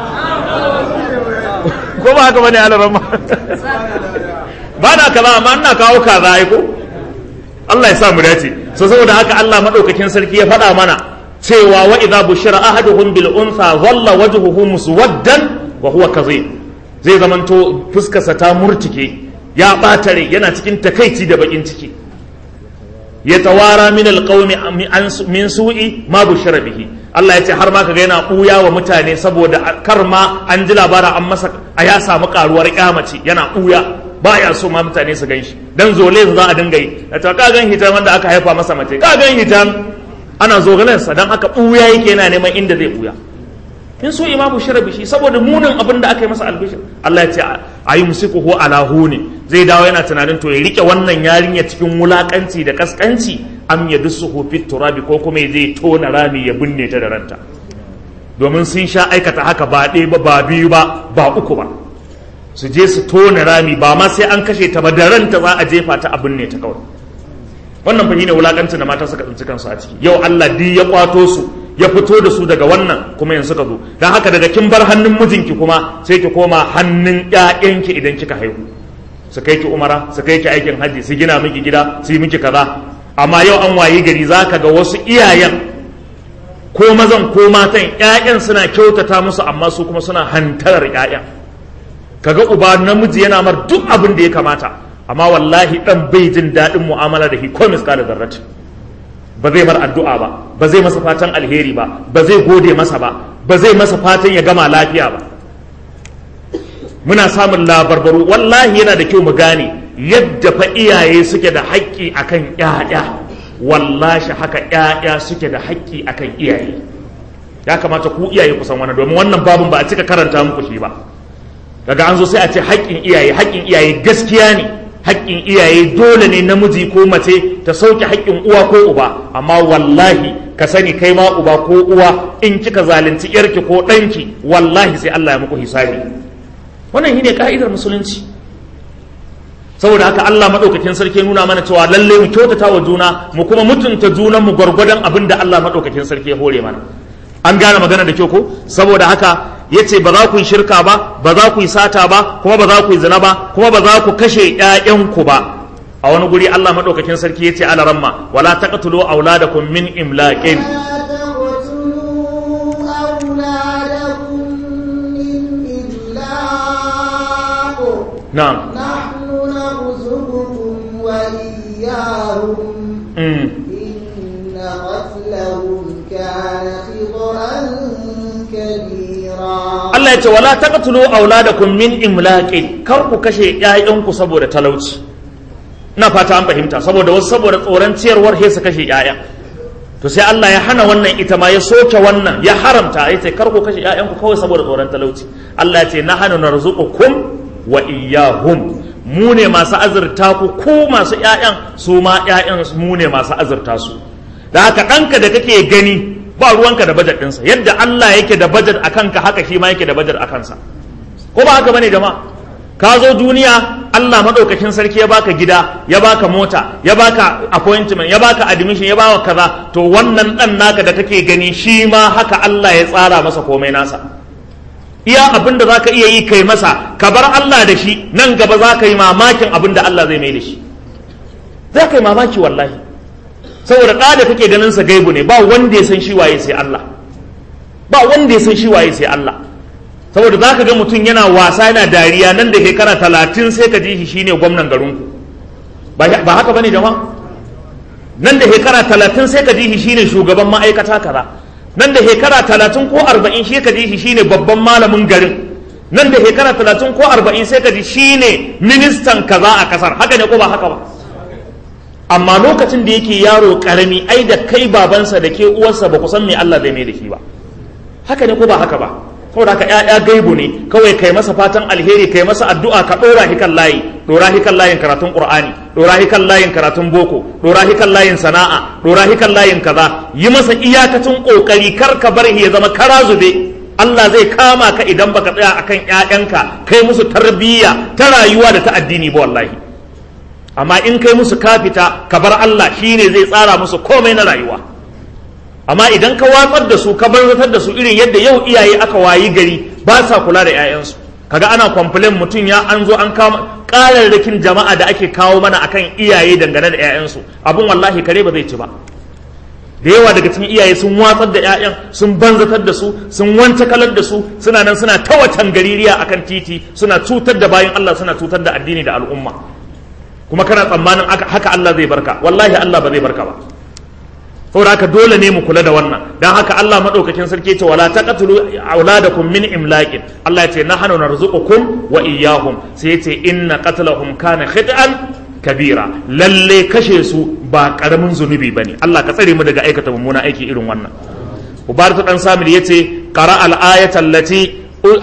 ko ba haka bane alarama bana kaza amma ina kawo kaza ai ko Allah ya sa mu dace so saboda haka Allah madaukakin sarki ya faɗa mana cewa wa idza bushira ahaduhum bil untha dhalla wajhuhu muswaddan wa huwa kazim zai zamanto fuskarsa ta murtike ya ɓatare yana cikin takaici da bakin ciki ya tawara min alqawmi min su'i ma bushira bihi Allah ya ce har ma kaga yana ɓuya wa mutane saboda kar ma an ji labarin an masa a ya samu karuwar kyamaci yana ɓuya ba ya so ma mutane su gan shi dan zole za a dinga yi da ta kagan hitam wanda aka haifa masa mace kagan hitam ana zogalensa dan haka ɓuya yake yana neman inda zai ɓuya in so imamu shirabi shi saboda munin abin da aka yi masa albishir Allah ya ce a yi musiku ko alahu ne zai dawo yana tunanin to ya rike wannan yarinya cikin wulakanci da kaskanci am ya dusu fit turabi ko kuma ya je tona rami ya binne ta da ranta domin sun sha aikata haka ba ɗaya ba ba biyu ba ba uku ba su je su tona rami ba ma sai an kashe ta ba da ranta za a jefa ta a binne ta kawai wannan fa ne wulakancin da mata suka tsinci kansu a ciki yau Allah duk ya kwato su ya fito da su daga wannan kuma yanzu ka zo don haka daga kin bar hannun mijinki kuma sai ki koma hannun ƴaƴanki idan kika haihu su kai ki umara su kai ki aikin hajji su gina miki gida su yi miki kaza amma yau an wayi gari zaka ga wasu iyayen ko mazan ko matan ƴaƴan suna kyautata musu amma su kuma suna hantarar ƴaƴan kaga uba namiji yana mar duk abin da ya kamata amma wallahi dan bai jin daɗin mu'amala da shi ko miskala zarratin ba zai mar addu'a ba ba zai masa fatan alheri ba ba zai gode masa ba ba zai masa fatan ya gama lafiya ba muna samun labarbaru wallahi yana da kyau mu gane yadda fa iyaye suke da haƙƙi akan ƴaƴa wallahi haka ƴaƴa suke da haƙƙi akan iyaye ya kamata ku iyaye ku san wannan domin wannan babun ba a cika karanta muku shi ba daga an zo sai a ce haƙƙin iyaye haƙƙin iyaye gaskiya ne haƙƙin iyaye dole ne namiji ko mace ta sauke haƙƙin uwa ko uba amma wallahi ka sani kai ma uba ko uwa in kika zalunci yarki ko ɗanki wallahi sai Allah ya muku hisabi wannan shine ka'idar musulunci saboda haka Allah madaukakin sarki nuna mana cewa lalle mu kyautata wa juna mu kuma mutunta junan mu gwargwadon abin da Allah madaukakin sarki ya hore mana an gane magana da kyau ko saboda haka ya ce ba za ku yi shirka ba ba za ku yi sata ba kuma ba za ku yi zina ba kuma ba za ku kashe ƴaƴanku ba a wani guri Allah madaukakin sarki ya ce ala ramma wala taqtulu auladakum min imlaqin na'am نحن نرزقكم وإياهم mm. إن قتلهم كان خطأ كبيرا Allah ya ce wala taqtulu auladakum min imlaqin kar ku kashe ƴaƴanku saboda talauci ina fata an fahimta saboda wasu saboda tsoron ciyarwar he su kashe ƴaƴa to sai Allah ya hana wannan ita ma ya soke wannan ya haramta ya ce kar ku kashe ƴaƴanku kawai saboda tsoron talauci Allah ya ce nahnu narzuqukum wa iyyahum mu ne masu azurta ku ku masu ƴaƴan su ma ƴaƴan mu ne masu azurta su da haka ɗanka da kake gani ba ruwanka da bajet ɗinsa yadda Allah yake da bajet a kanka haka shi ma yake da bajet a kansa ko ba haka bane jama'a ka zo duniya Allah madaukakin sarki ya baka gida ya baka mota ya baka appointment ya baka admission ya baka kaza to wannan dan naka da kake gani shi ma haka Allah ya tsara masa komai nasa iya abin da zaka iya yi kai masa ka bar Allah da shi nan gaba zaka yi mamakin abin da Allah zai mai da shi zaka yi mamaki wallahi saboda ɗa da kake ganin sa gaibu ne ba wanda ya san shi waye sai Allah ba wanda ya san shi waye sai Allah saboda zaka ga mutum yana wasa yana dariya nan da shekara talatin sai ka ji shi shine gwamnan garinku ba haka bane jama'a nan da shekara talatin sai ka ji shi shine shugaban ma'aikata kaza nan da shekara talatin ko arba'in shi ka ji shi shine babban malamin garin nan da shekara talatin ko arba'in sai ka ji shine ministan kaza a kasar haka ne ko ba haka ba amma lokacin da yake yaro karami ai da kai babansa da ke uwarsa ba ku san me Allah zai mai da shi ba haka ne ko ba haka ba saboda haka ƴaƴa gaibu ne kawai kai masa fatan alheri kai masa addu'a ka dora shi kan layi dora shi kan layin karatun qur'ani dora shi kan layin karatun boko dora shi kan layin sana'a dora shi kan layin kaza yi masa iyakacin kokari kar ka bar shi ya zama kara zube Allah zai kama ka idan baka tsaya akan ƴaƴanka kai musu tarbiyya ta rayuwa da ta addini ba wallahi amma in kai musu kafita ka bar Allah shine zai tsara musu komai na rayuwa amma idan ka watsar da su ka barzatar da su irin yadda yau iyaye aka wayi gari ba sa kula da 'ya'yansu kaga ana complain mutum ya an zo an kama ƙararrakin jama'a da ake kawo mana akan iyaye dangane da 'ya'yansu abun wallahi kare ba zai ci ba da yawa daga cikin iyaye sun watsar da 'ya'yan sun banzatar da su sun wance kalar da su suna nan suna ta wacan gaririya akan titi suna cutar da bayan Allah suna cutar da addini da al'umma kuma kana tsammanin haka Allah zai barka wallahi Allah ba zai barka ba saboda haka dole ne mu kula da wannan dan haka Allah madaukakin sarki ce wala taqtulu auladakum min imlaqin Allah ya ce nahnu narzuqukum wa iyyahum sai ya ce inna qatlahum kana khit'an kabira lalle kashe su ba karamin zunubi bane Allah ka tsare mu daga aikata mummuna aiki irin wannan Ubaratu dan Samir yace qara al ayata allati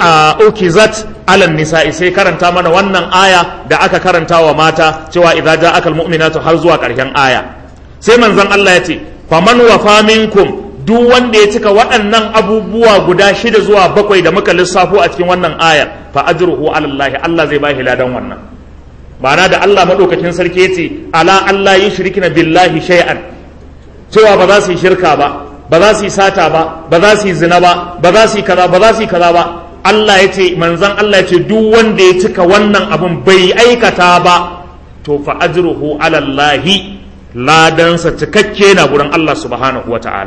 ukizat ala nisa'i sai karanta mana wannan aya da aka karanta wa mata cewa idza ja'aka al mu'minatu har zuwa karshen aya sai manzon Allah ya ce faman wafa minkum duk wanda ya cika waɗannan abubuwa guda shida zuwa bakwai da muka lissafo a cikin wannan ayar fa ajruhu ala Allah Allah zai bashi ladan wannan ma'ana da Allah madaukakin sarki yace ala Allah yushrikina billahi shay'an cewa ba za su yi shirka ba ba za su yi sata ba ba za su yi zina ba ba za su yi kaza ba za su yi kaza ba Allah ya ce manzon Allah ya ce duk wanda ya cika wannan abun bai aikata ba to fa ajruhu ala Allah ladansa cikakke na gurin Allah subhanahu wa ta'ala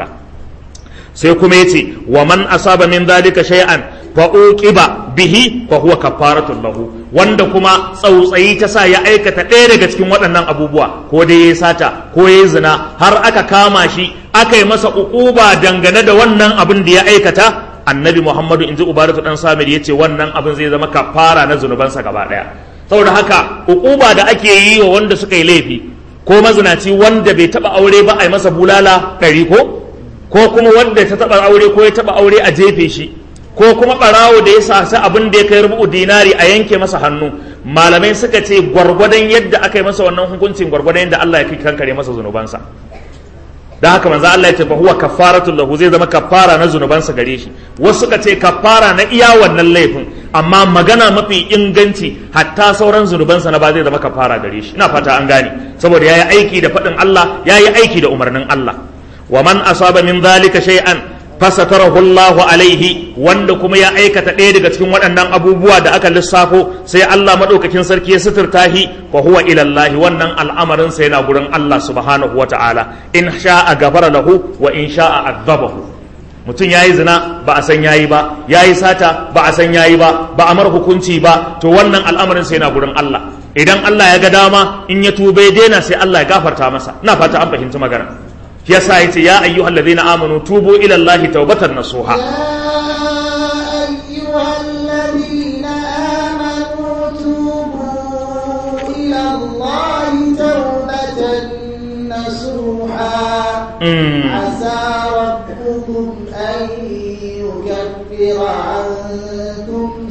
sai kuma yace wa man asaba min dhalika shay'an fa uqiba bihi fa huwa kafaratun lahu wanda kuma tsautsayi ta sa ya aikata ɗaya daga cikin waɗannan abubuwa ko dai ya sata ko ya zina har aka kama shi aka yi masa uquba dangane da wannan abin da ya aikata annabi muhammadu inji ubaratu dan samir yace wannan abin zai zama kafara na zunubansa gaba ɗaya saboda haka uquba da ake yi wa wanda suka yi laifi ko mazinaci wanda bai taba aure ba a yi masa bulala ɗari ko ko kuma wanda ta taba aure ko ya taba aure a jefe shi ko kuma ɓarawo da ya sasa abin da ya kai rubu dinari a yanke masa hannu malamai suka ce gwargwadon yadda aka yi masa wannan hukuncin gwargwadon yadda Allah ya kai kankare masa zunubansa da haka manzo Allah ya ce fa huwa kafaratul lahu zai zama kafara na zunubansa gare shi wasu suka ce kafara na iya wannan laifin amma magana mafi inganci hatta sauran zunubansa na ba zai zama kafara gare shi ina fata an gane saboda yayi aiki da faɗin Allah yayi aiki da umarnin Allah wa man asaba min zalika shay'an fasatarahu Allahu alaihi wanda kuma ya aikata ɗaya daga cikin waɗannan abubuwa da aka lissafo sai Allah madaukakin sarki ya suturta shi fa huwa ila Allah wannan al'amarin sa yana gurin Allah subhanahu wata'ala in sha'a gafara lahu wa in sha'a azabahu mutum yayi zina ba a san yayi ba yayi sata ba a san yayi ba ba a mar hukunci ba to wannan al'amarin sa yana gurin Allah idan Allah ya ga dama in ya tube daina sai Allah ya gafarta masa ina fata an fahimci magana yasa yace ya ayyuhal ladina amanu tubu ila allahi tawbatan nasuha يا أيها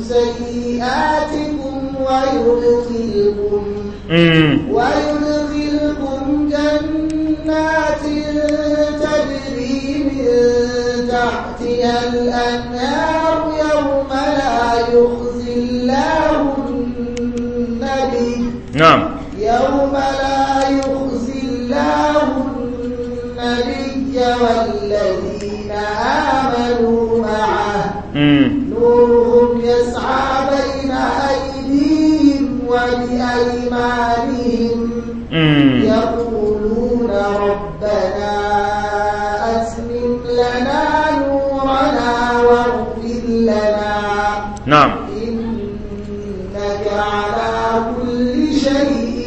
سيئاتكم ويدخلكم mm. ويدخلكم جنات تجري من تحتها الأنهار يوم لا يخزي الله النبي na'am يوم لا يخزي الله النبي والذين آمنوا معه mm. نورهم يسعى بين أيديهم وبأيمانهم mm. يقولون ربنا أتمم لنا نورنا واغفر لنا na'am إنك على كل شيء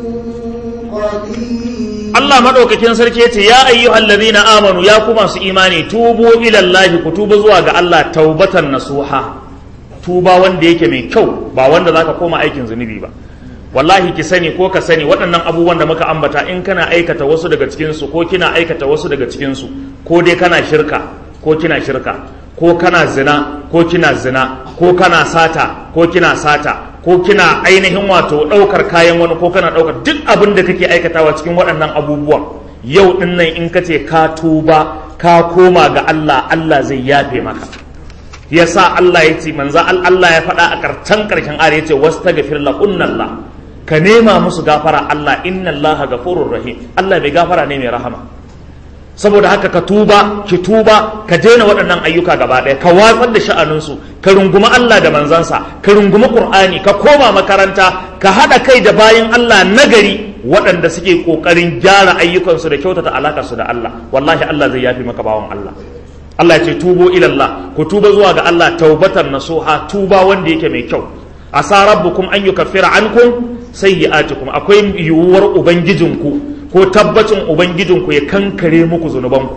قدير Allah madaukakin sarki yace ya ayyuhal ladhina amanu ya ku masu imani tubu ila Allah ku tuba zuwa ga Allah taubatan nasuha tuba wanda yake mai kyau ba wanda zaka koma aikin zunubi ba wallahi ki sani ko ka sani waɗannan abubuwan da muka ambata in kana aikata wasu daga cikin su ko kina aikata wasu daga cikin su ko dai kana shirka ko kina shirka ko kana zina ko kina zina ko kana sata ko kina sata ko kina ainihin wato ɗaukar kayan wani ko kana ɗaukar duk abin da kake aikatawa cikin waɗannan abubuwan yau ɗin nan in ka ce ka tuba ka koma ga Allah Allah zai yafe maka yasa Allah ya ce manzo Allah ya faɗa a ƙarshen ƙarshen ayar ya ce wastaghfir lahunna ka nema musu gafara Allah inna Allah ghafurur rahim Allah bai gafara ne mai rahama saboda haka ka tuba ki tuba ka daina waɗannan ayyuka gaba ɗaya ka watsar da sha'aninsu ka runguma Allah da manzansa ka runguma Qur'ani ka koma makaranta ka haɗa kai da bayan Allah nagari waɗanda suke ƙoƙarin gyara ayyukansu da kyautata alakarsu da Allah wallahi Allah zai yafi maka bawan Allah Allah ya ce tubo ilallah ku tuba zuwa ga Allah taubatan nasuha tuba wanda yake mai kyau asa rabbukum an yukaffira ankum sayyi'atikum akwai yiwuwar ubangijinku ko tabbacin ubangijinku ya kankare muku zunubanku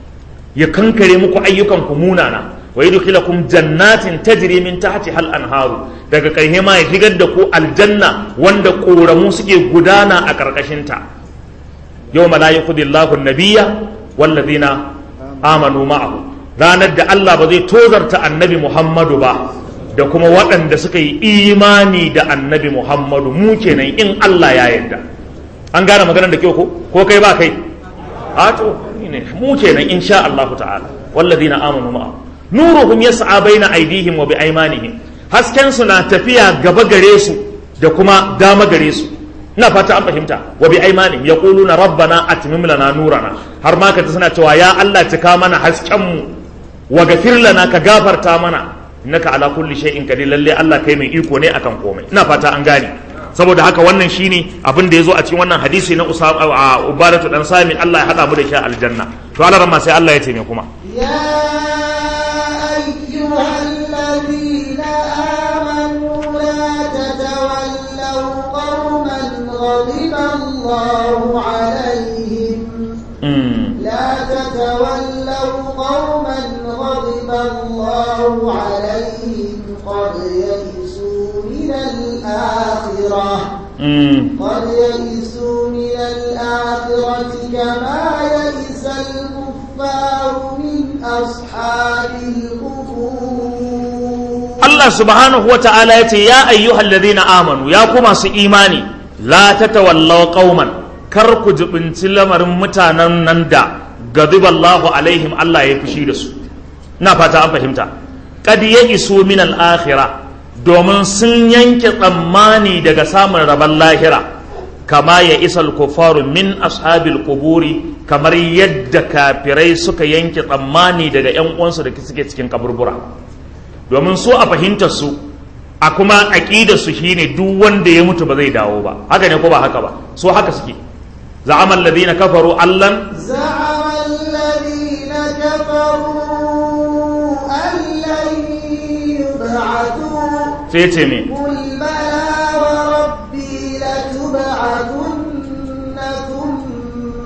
ya kankare muku ayyukanku munana wa yudkhilakum jannatin tajri min tahtiha al-anharu daga ƙarshe ma ya shigar da ku aljanna wanda ƙoramu suke gudana a ƙarƙashin ta yawma la yukhdi Allahu an-nabiyya wallazina amanu ma'ahu ranar da Allah ba zai tozarta annabi Muhammadu ba da kuma waɗanda suka yi imani da annabi Muhammadu mu kenan in Allah ya yarda an gane maganar da kyau ko ko kai ba kai a to ne mu kenan insha Allah ta'ala walladina amanu ma'a nuruhum yas'a baina aydihim wa biaymanihim hasken su na tafiya gaba gare su da kuma dama gare su ina fata an fahimta wa biaymanihim yaquluna rabbana atmim lana nurana har ma ka suna cewa ya Allah cika mana hasken mu wa gafir lana ka gafarta mana innaka ala kulli shay'in qadir lalle Allah kai mai iko ne akan komai ina fata an gane saboda haka wannan shine abin da yazo a cikin wannan hadisi na Usama Ubadatu dan Sami Allah ya hada mu da shi a aljanna to Allah ramma sai Allah ya ce me kuma يا أيها الذين آمنوا لا تتولوا قوما غضب الله عليهم mm. لا تتولوا قوما غضب الله عليهم قد يئسوا من الآخرة Mm. قد يئسوا من الآخرة كما يئس الكفار من أصحاب القبور Allah subhanahu wa ta'ala ya ce ya ayyuhal ladhina amanu ya ku masu imani la tatawallaw qauman kar ku jibinci lamarin mutanen nan da gadiballahu alaihim Allah ya fushi da su na fata an fahimta qad isu min al-akhirah domin sun yanke tsammani daga samun rabon lahira kama ya isal kufaru min ashabil kuburi kamar yadda kafirai suka yanke tsammani daga 'yan uwansu da suke cikin kaburbura domin su a fahimtar su a kuma aqidar su shine duk wanda ya mutu ba zai dawo ba haka ne ko ba haka ba su haka suke za'ama alladhina kafaru allan زعم الذين كفروا أن لن يبعثوا sai ce me قل بلى وربي لتبعثن ثم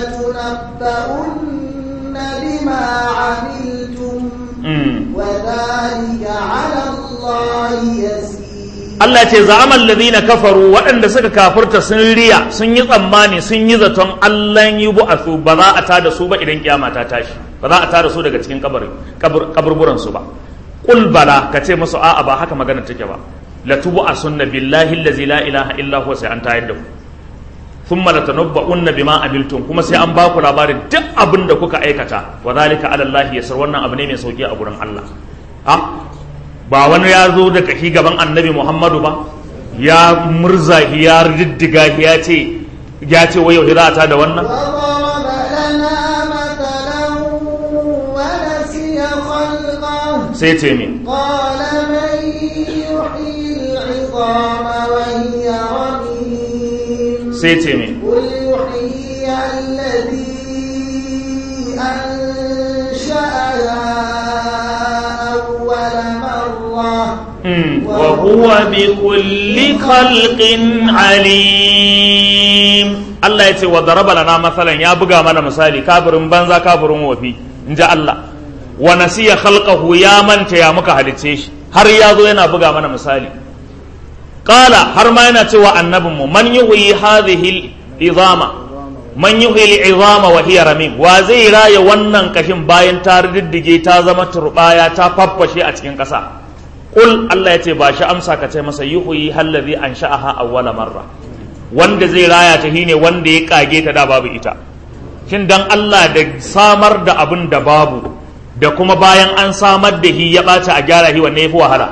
لتنبؤن بما عملتم Mm. وذلك على الله يسير Allah ce za'amal ladina kafaru waɗanda suka kafurta sun riya sun yi tsammani sun yi zaton Allah yi bu'athu ba za a tada su ba idan kiyama ta tashi ba za a tada su daga cikin kabarin kaburburan su ba qul bala ka ce musu a'a ba haka magana take ba la tubu asunna billahi allazi la ilaha illa huwa sai an tayar da ku thumma latanabba'unna bima amiltum kuma sai an baku labarin duk abin da kuka aikata wa zalika ala Allah yasir wannan abu ne mai sauki a gurin Allah ha ba wani ya zo da kashi gaban annabi Muhammadu ba ya murza ya diddiga ya ce ya ce wai yau za ta da wannan وضرب لنا مثلا ونسي خلقه sai ce min قال من يحيي العظام وهي رميم sai ce min قل يحيي الذي أنشأها أول مرة Mm, wa huwa bi kulli khalqin alim Allah ya ce wa daraba lana masalan ya buga mana misali kafirin banza kafirin wofi in ji Allah wa nasiya khalqahu ya manta ya muka halicce shi har ya zo yana buga mana misali qala har ma yana cewa annabinmu man yuhyi hadhihi al-izama man yuhyi al-izama wa hiya ramim wa zai raya wannan kashin bayan ta riddige ta zama turbaya ta faffashe a cikin ƙasa Kul Allah ya ce ba shi amsa ka ce masa yuhuyi hallazi an sha'aha awwala marra wanda zai raya ta shine wanda ya kage ta da babu ita shin dan Allah da samar da abin da babu da kuma bayan an samar da shi ya ɓaci a gyara shi wanne yafi wahala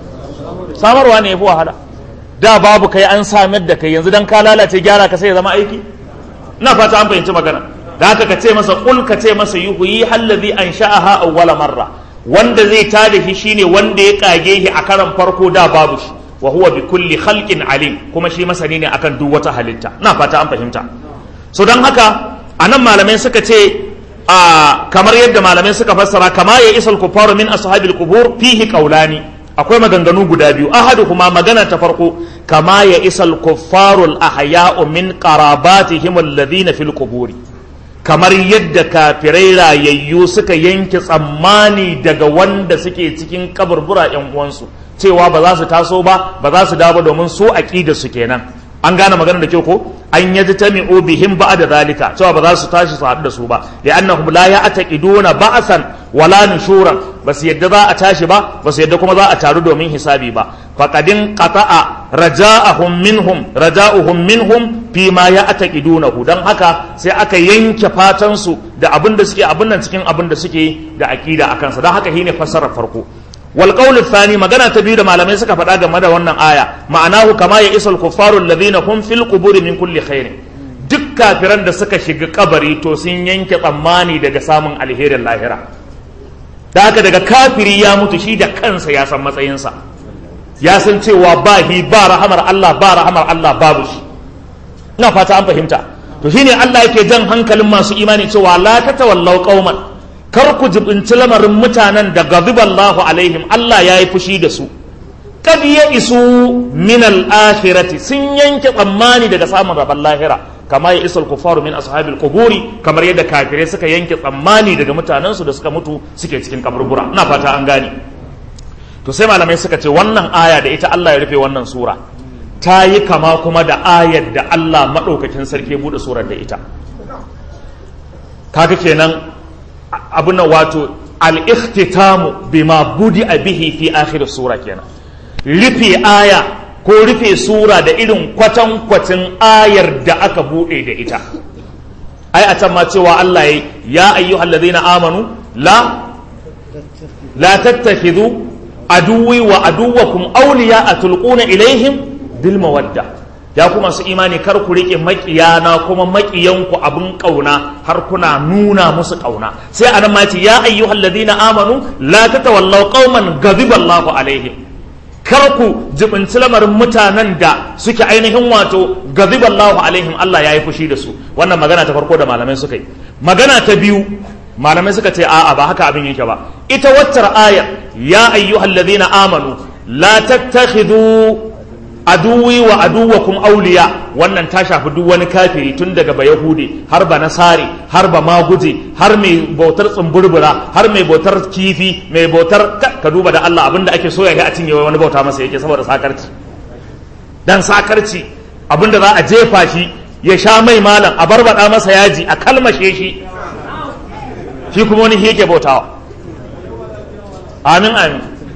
samarwa ne yafi wahala da babu kai an samar da kai yanzu dan ka lalace gyara ka sai ya zama aiki ina fata an fahimci magana da haka ka ce masa kul ka ce masa yuhuyi hallazi an sha'aha awwala marra wanda zai tada shi shine wanda ya kage shi a karan farko da babu shi wa huwa bi kulli khalqin alim kuma shi masani ne akan duk wata halitta na fata an fahimta so dan haka anan malamai suka ce a kamar yadda malamai suka fassara kama ya isal kufaru min ashabil qubur fihi qawlani akwai maganganu guda biyu ahaduhuma magana ta farko kama ya isal kuffarul ahya'u min qarabatihim alladhina fil quburi kamar yadda kafirai rayayyu suka yanke tsammani daga wanda suke cikin kaburbura yan uwansu cewa ba za su taso ba ba za su dawo domin su aqida su kenan an gane magana da kyau ko an yaji tami'u bihim ba'da zalika cewa ba za su tashi su haɗu da su ba li'annahum la ya'taqiduna ba'san wala nushuran ba su yadda za a tashi ba ba su yadda kuma za a taru domin hisabi ba faqadin qata'a raja'ahum minhum raja'uhum minhum fi ma ya'taqidunahu dan haka sai aka yanke fatan su da abin da suke abin nan cikin abin da suke da aqida akan sa dan haka shine fassarar farko wal qawl thani magana ta biyu da malamai suka faɗa game da wannan aya ma'anahu kama ya isal kuffaru alladhina hum fil quburi min kulli khairin duk kafiran da suka shiga kabari to sun yanke tsammani daga samun alherin lahira da haka daga kafiri ya mutu shi da kansa ya san matsayinsa ya san cewa ba hi ba rahamar Allah ba rahamar Allah babu shi ina fata an fahimta to shine Allah yake jan hankalin masu imani cewa la tatawallaw qauman kar ku jibinci lamarin mutanen da gaziballahu alaihim Allah ya yi fushi da su kad ya isu min al-akhirati sun yanke tsammani daga samun rabon lahira kama ya isal kufaru min ashabil quburi kamar yadda kafirai suka yanke tsammani daga mutanen su da suka mutu suke cikin kaburbura ina fata an gane to sai malamai suka ce wannan aya da ita Allah ya rufe wannan sura ta yi kama kuma da ayar da Allah madaukakin sarki ya bude surar da ita kaga kenan abin wato al-ikhtitamu bima budi bihi fi akhir sura kenan rufe aya ko rufe sura da irin kwatankwacin ayar da aka bude da ita ai a can ma cewa Allah ya ayyuhal ladina amanu la la tattakhidhu aduwi wa aduwakum awliya tulquna ilaihim bil mawadda ya kuma su imani kar ku rike makiyana kuma makiyanku abin kauna har kuna nuna musu kauna sai anan ma ce ya ayyuhal ladina amanu la tatawallaw qauman ghadiba Allahu alaihim kar ku jibinci lamarin mutanen da suke ainihin wato ghadiba Allahu alaihim Allah ya yi fushi da su wannan magana ta farko da malamai suka yi magana ta biyu malamai suka ce a'a ba haka abin yake ba ita waccar ayar ya ayyuhal ladina amanu la tattakhidhu aduwi wa aduwakum auliya wannan ta shafi duk wani kafiri tun daga ba yahudi har ba nasari har ba maguje har mai bautar tsumburbura har mai bautar kifi mai bautar ka duba da Allah abinda ake soya a cinye wani bauta masa yake saboda sakarci dan sakarci abinda za a jefa shi ya sha mai malam a barbada masa yaji a kalmashe shi shi kuma wani yake bautawa amin amin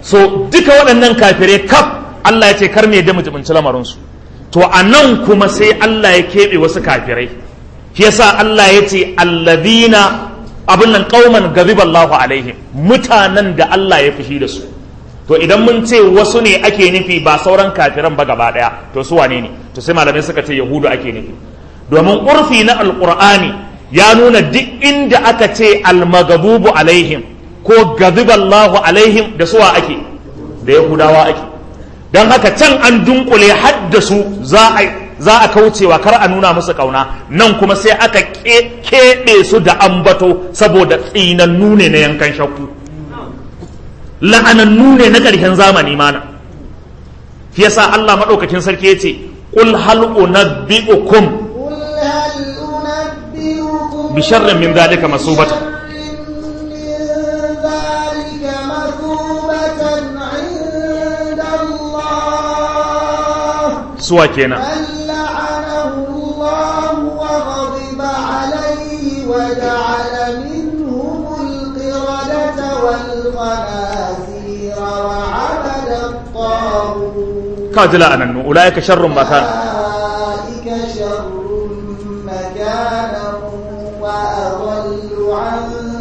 so duka waɗannan kafirai kaf Allah ya ce kar me da mu jibinci lamarinsu to a nan kuma sai Allah ya keɓe wasu kafirai shi yasa Allah ya ce alladhina abin nan qauman ghadiballahu alaihim mutanen da Allah ya fushi da su to idan mun ce wasu ne ake nufi ba sauran kafiran ba gaba daya to su wane ne to sai malamai suka ce yahudu ake nufi domin urfi na alqur'ani ya nuna duk inda aka ce almagabubu alaihim ko ghadiballahu alaihim da suwa ake da yahudawa ake don haka can an dunkule haddasu za a za a kaucewa kar a nuna musu kauna nan kuma sai aka keɓe su da ambato saboda tsinannu ne na yankan shakku la'anannu ne na ƙarshen zamani mana shi yasa Allah maɗaukakin sarki ya ce qul hal unabbi'ukum قل هل أنبئكم bi sharrin min dhalika masubatan من ذلك مثوبة عند الله suwa kenan من لعنه الله وغضب عليه وجعل منهم القردة والخنازير وعبد الطاغوت ka ji la'anannu ulaika sharrun makana أولئك شر مكانا وأضل عن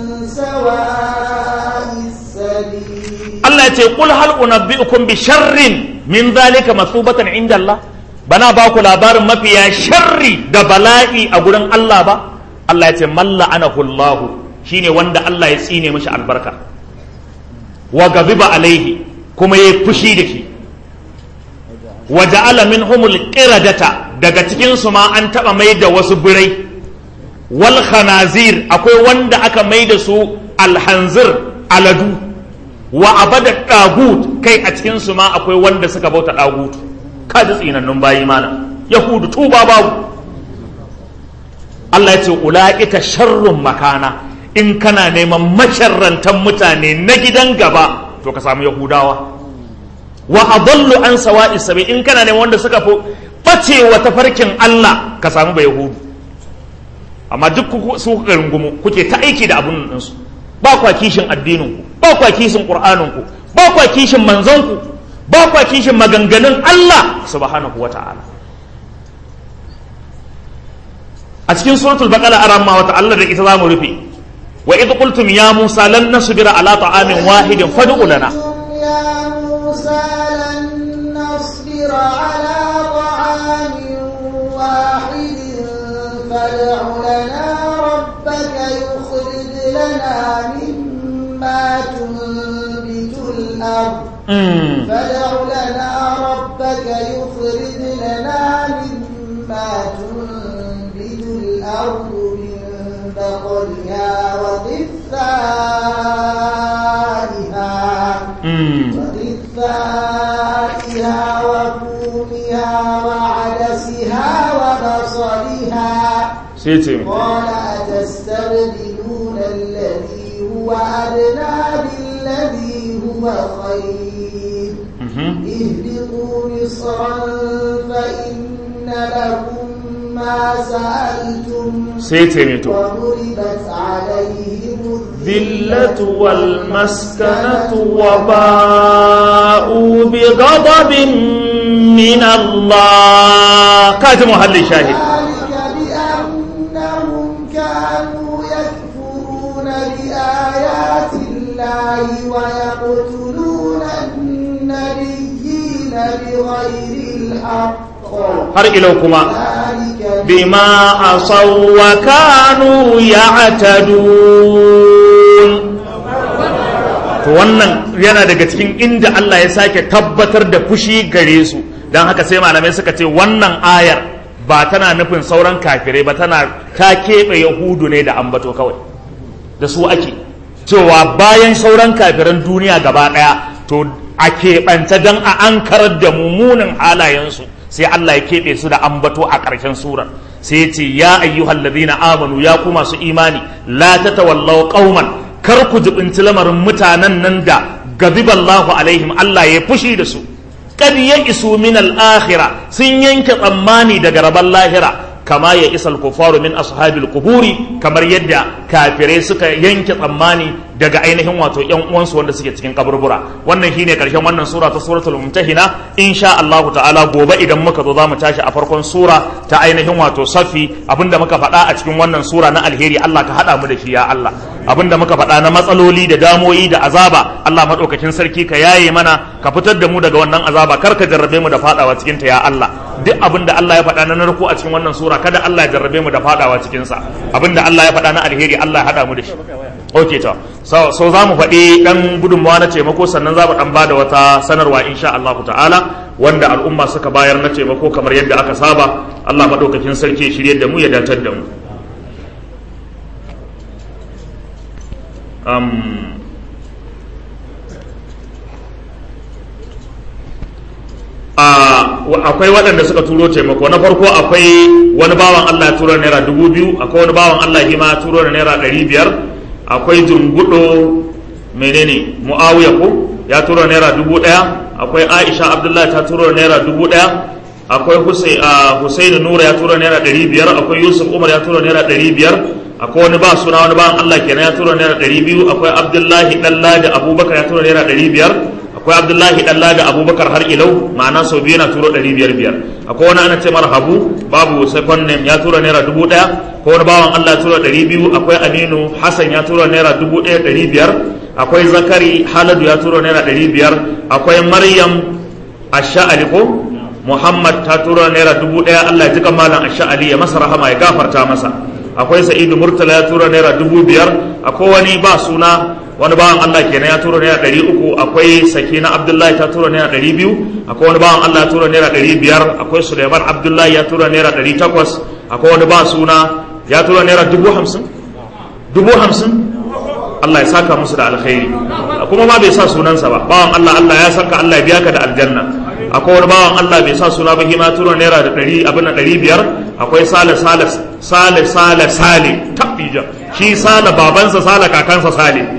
سواء السبيل Allah ya ce qul hal unabbi'ukum bi sharrin min dhalika masubatan inda Allah bana ba ku labarin mafiya sharri da bala'i a gurin Allah ba Allah ya ce man la'anahu Allah shine wanda Allah ya tsine mishi albarka wa gaziba alaihi kuma yayi fushi da shi wa ja'ala minhumul qiradata daga cikin su ma an taba mai da wasu birai wal khanazir akwai wanda aka mai da su alhanzir aladu wa abada dagut kai a cikin su ma akwai wanda suka bauta dagut ka ji tsinannun bayi mana yahudu tuba babu Allah ya ce ula'ika sharrun makana in kana neman masharrantan mutane na gidan gaba to ka samu yahudawa wa adallu an sawa'i sabi in kana neman wanda suka fi bacewa tafarkin Allah ka samu ba yahudu amma duk ku su kuka rungumu kuke ta aiki da abun nan su ba kwa kishin addinin ku ba kwa kishin qur'anin ku ba kwa kishin manzon ku ba kwa kishin maganganun Allah subhanahu wata'ala a cikin suratul baqara aramma wata Allah da ita zamu rufe wa idh qultum ya musa lan nasbira ala ta'amin wahidin fad'u lana يا موسى لن نصبر على طعام واحد فادع لنا ربك يخرج لنا مما تنبت الأرض Mm. فادع لنا ربك يخرج لنا مما تنبت الأرض من بقلها وقثائها Mm. وقثائها وفومها وعدسها وبصلها sai ce mai قال أتستبدلون الذي هو أدنى بالذي هو خير Mhm. اهبطوا مصرا فإن لكم ما سألتم sai ce mai to وضربت عليهم الذلة والمسكنة وباءوا بغضب من الله كاتم محل الشاهد ذلك بأنهم كانوا يكفرون بآيات الله ويقتلون النبيين بغير الحق har ilau kuma ذلك bima asaw wa kanu ya'tadun to wannan yana daga cikin inda Allah ya sake tabbatar da fushi gare su dan haka sai malamai suka ce wannan ayar ba tana nufin sauran kafirai ba tana ta keɓe yahudu ne da ambato kawai da su ake cewa bayan sauran kafiran duniya gaba ɗaya to a keɓanta don a ankarar da mummunan halayensu sai Allah ya keɓe su da ambato a ƙarshen surar sai ya ce ya ayyuhal ladina amanu ya ku masu imani la tatawallaw qauman kar ku jibinci lamarin mutanen nan da gadiballahu alaihim Allah ya fushi da su kad ya isu min al-akhirah sun yanke tsammani daga rabon lahira kama ya isal kufaru min ashabil quburi kamar yadda kafirai suka yanke tsammani daga ainihin wato yan uwansu wanda suke cikin kaburbura wannan shine karshen wannan sura ta suratul mumtahina insha Allah ta'ala gobe idan muka zo zamu tashi a farkon sura ta ainihin wato safi abinda muka faɗa a cikin wannan sura na alheri Allah ka hada mu da shi ya Allah abinda muka faɗa na matsaloli da damoyi da azaba Allah madaukakin sarki ka yaye mana ka fitar da mu daga wannan azaba kar ka jarrabe mu da fadawa cikin ta ya Allah duk abinda Allah ya faɗa na narko a cikin wannan sura kada Allah ya jarrabe mu da fadawa cikin sa abinda Allah ya faɗa na alheri Allah ya hada mu da shi okay to so, so za mu faɗi ɗan gudunmawa na taimako sannan za mu ɗan ba da wata sanarwa insha Allah ta'ala wanda al'umma suka bayar na taimako kamar yadda aka saba Allah maɗaukakin sarki shirye da mu ya datar da mu um, akwai waɗanda suka turo taimako na farko akwai wani bawan Allah ya turo naira dubu biyu akwai wani bawan Allah ya ma turo da naira ɗari biyar akwai jungudo menene mu'awiya ko ya turo naira dubu ɗaya akwai aisha abdullahi ta turo naira dubu ɗaya akwai husainu nura ya turo naira ɗari biyar akwai yusuf umar ya turo naira ɗari biyar akwai wani ba suna wani bawan allah kenan ya turo naira ɗari biyu akwai abdullahi ɗalla da abubakar ya turo naira ɗari biyar akwai abdullahi ɗalla da abubakar har ilau ma'ana sau biyu na turo ɗari biyar biyar akwai wani ana ce mara habu babu second name ya tura naira dubu ɗaya ko wani bawan allah ya tura ɗari biyu akwai aminu hassan ya tura naira dubu ɗaya ɗari biyar akwai zakari haladu ya tura naira ɗari biyar akwai maryam asha'ali ko muhammad ta tura naira dubu ɗaya allah ya ji malam asha'ali ya masa rahama ya gafarta masa akwai sa'idu murtala ya tura naira dubu biyar akwai wani ba suna wani bawan Allah kenan ya tura naira ɗari uku akwai sakina abdullahi ta tura naira ɗari biyu akwai wani bawan Allah ya tura naira ɗari biyar akwai suleiman abdullahi ya tura naira ɗari takwas akwai wani ba suna ya tura naira dubu hamsin dubu hamsin Allah ya saka musu da alkhairi kuma ma bai sa sunansa ba bawan Allah Allah ya saka Allah ya biya ka da aljanna akwai wani bawan Allah bai sa suna ba hima tura naira da ɗari abin da ɗari biyar akwai sale sale sale sale sale tabbija shi sale babansa sale kakansa sale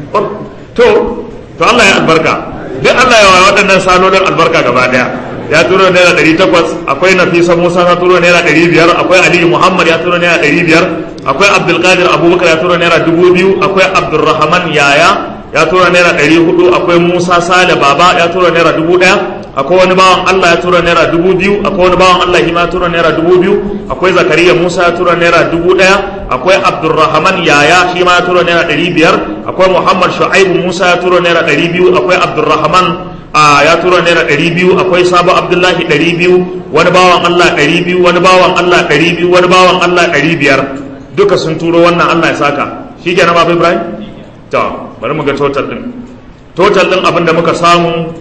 to to Allah ya albarka duk Allah ya wa waɗannan salolin albarka gaba daya ya turo naira ɗari takwas akwai nafisa musa ta turo naira ɗari biyar akwai aliyu muhammad ya turo naira ɗari biyar akwai abdulkadir abubakar ya turo naira dubu biyu akwai abdulrahman yaya ya tura naira ɗari hudu akwai musa sale baba ya tura naira dubu ɗaya akwai wani bawan allah ya tura naira dubu biyu akwai wani bawan allah hima tura naira dubu biyu akwai zakariya musa ya tura naira dubu ɗaya akwai abdulrahman yaya shi ma ya tura naira ɗari biyar akwai muhammad shu'aibu musa ya tura naira ɗari biyu akwai abdulrahman a ya tura naira ɗari biyu akwai sabo abdullahi ɗari biyu wani bawan allah ɗari biyu wani bawan allah ɗari biyu wani bawan allah ɗari biyar duka sun turo wannan allah ya saka shi kenan babu ibrahim to bari mu ga total din total din abin da muka samu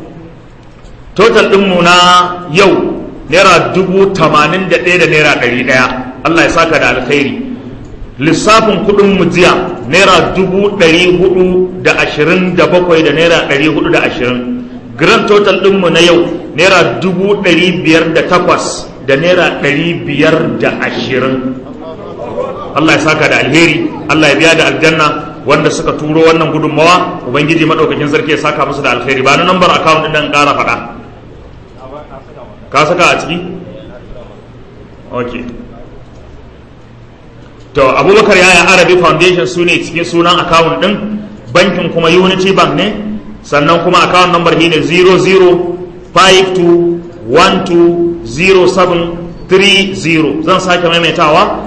total din mu na yau naira dubu tamanin da ɗaya da naira ɗari ɗaya Allah ya saka da alkhairi lissafin kuɗin mu jiya naira dubu ɗari hudu da ashirin da bakwai da naira ɗari hudu da ashirin grand total din mu na yau naira dubu ɗari biyar da takwas da naira ɗari biyar da ashirin Allah ya saka da alheri Allah ya biya da aljanna wanda suka turo wannan gudunmawa ubangiji madaukakin sarki ya saka musu da alkhairi ba na nambar account din dan ƙara faɗa ka saka a ciki okay to abubakar yaya arabi foundation su ne cikin sunan account din bankin kuma unity bank ne sannan kuma account number shi ne 0052120730 zan sake maimaitawa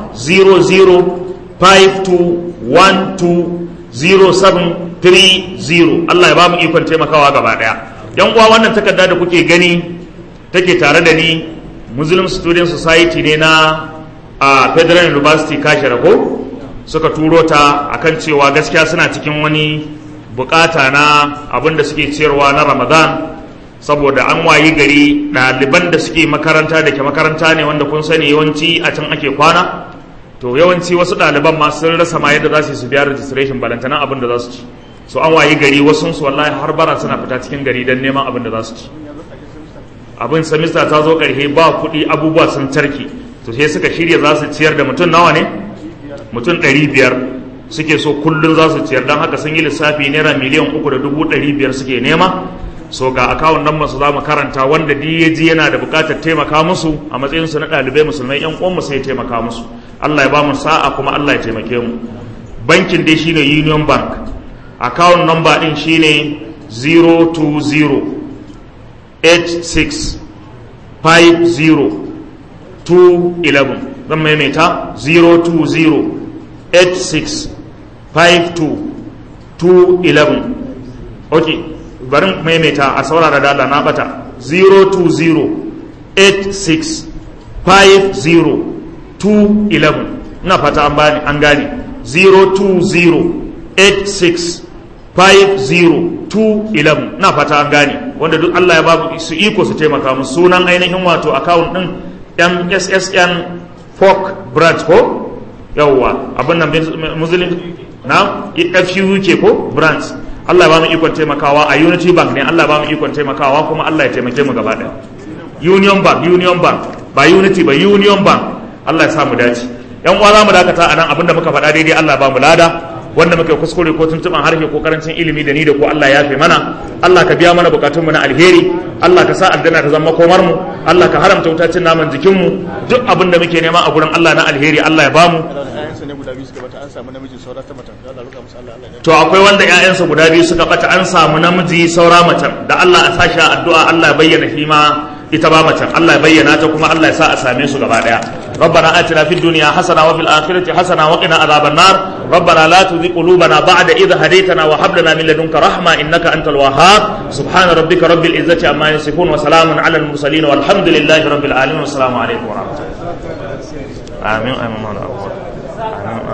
0052120730 Allah ya ba mu ikon taimakawa gaba daya yan uwa wannan takarda da kuke gani take tare da ni Muslim Student Society ne na a Federal University Kashira ko suka turo ta akan cewa gaskiya suna cikin wani bukata na abin da suke ciyarwa na Ramadan saboda an wayi gari ɗaliban da suke makaranta da ke makaranta ne wanda kun sani yawanci a can ake kwana to yawanci wasu ɗaliban ma sun rasa ma yadda za su yi su biya registration balantana abin da za su ci so an wayi gari wasu su wallahi har bara suna fita cikin gari don neman abin da za su ci abin semester ta zo ƙarshe ba kuɗi abubuwa sun tarki to sai suka shirya za su ciyar da mutum nawa ne mutum ɗari biyar suke so kullum za su ciyar don haka sun yi lissafi naira miliyan uku da dubu ɗari biyar suke nema so ga akawun nan masu za mu karanta wanda duk ya ji yana da bukatar taimaka musu a matsayin su na ɗalibai musulmai yan uwan sai ya taimaka musu Allah ya ba mu sa'a kuma Allah ya taimake mu bankin dai shine Union Bank akawun number din shine 020 86 50 211 zan maimaita 020 86 52 211 ok bari maimaita a saurara da Allah na bata 020 86 50 211 na fata an bani an gane 020 86 50 211 na fata an gane wanda duk Allah ya babu su iko su taimaka mu sunan ainihin wato account din MSSN Folk Branch ko yawwa abin nan muslim na FUK ko branch Allah ya ba mu ikon taimakawa a Unity Bank ne Allah ya ba mu ikon taimakawa kuma Allah ya taimake mu gaba daya Union Bank Union Bank ba Unity ba Union Bank Allah ya sa mu dace yan uwa za mu dakata a nan abinda muka faɗa daidai Allah ba mu lada wanda muka kuskure ko tuntuban harshe ko karancin ilimi da ni da ko Allah ya fi mana Allah ka biya mana bukatunmu na alheri Allah ka sa aljanna ta zama komar mu Allah ka haramta wuta cin naman jikin mu duk abin da muke nema a gurin Allah na alheri Allah ya bamu to akwai wanda ƴaƴansa guda biyu suka bata an samu namiji saura macen da Allah a sashi addu'a Allah ya bayyana shi ma ita ba macen Allah ya bayyana ta kuma Allah ya sa a same su gaba daya ربنا آتنا في الدنيا حسنة وفي الآخرة حسنة وقنا عذاب النار ربنا لا تزغ قلوبنا بعد إذ هديتنا وهب لنا من لدنك رحمة إنك أنت الوهاب سبحان ربك رب العزة عما يصفون وسلام على المرسلين والحمد لله رب العالمين والسلام عليكم ورحمة الله آمين آمين آمين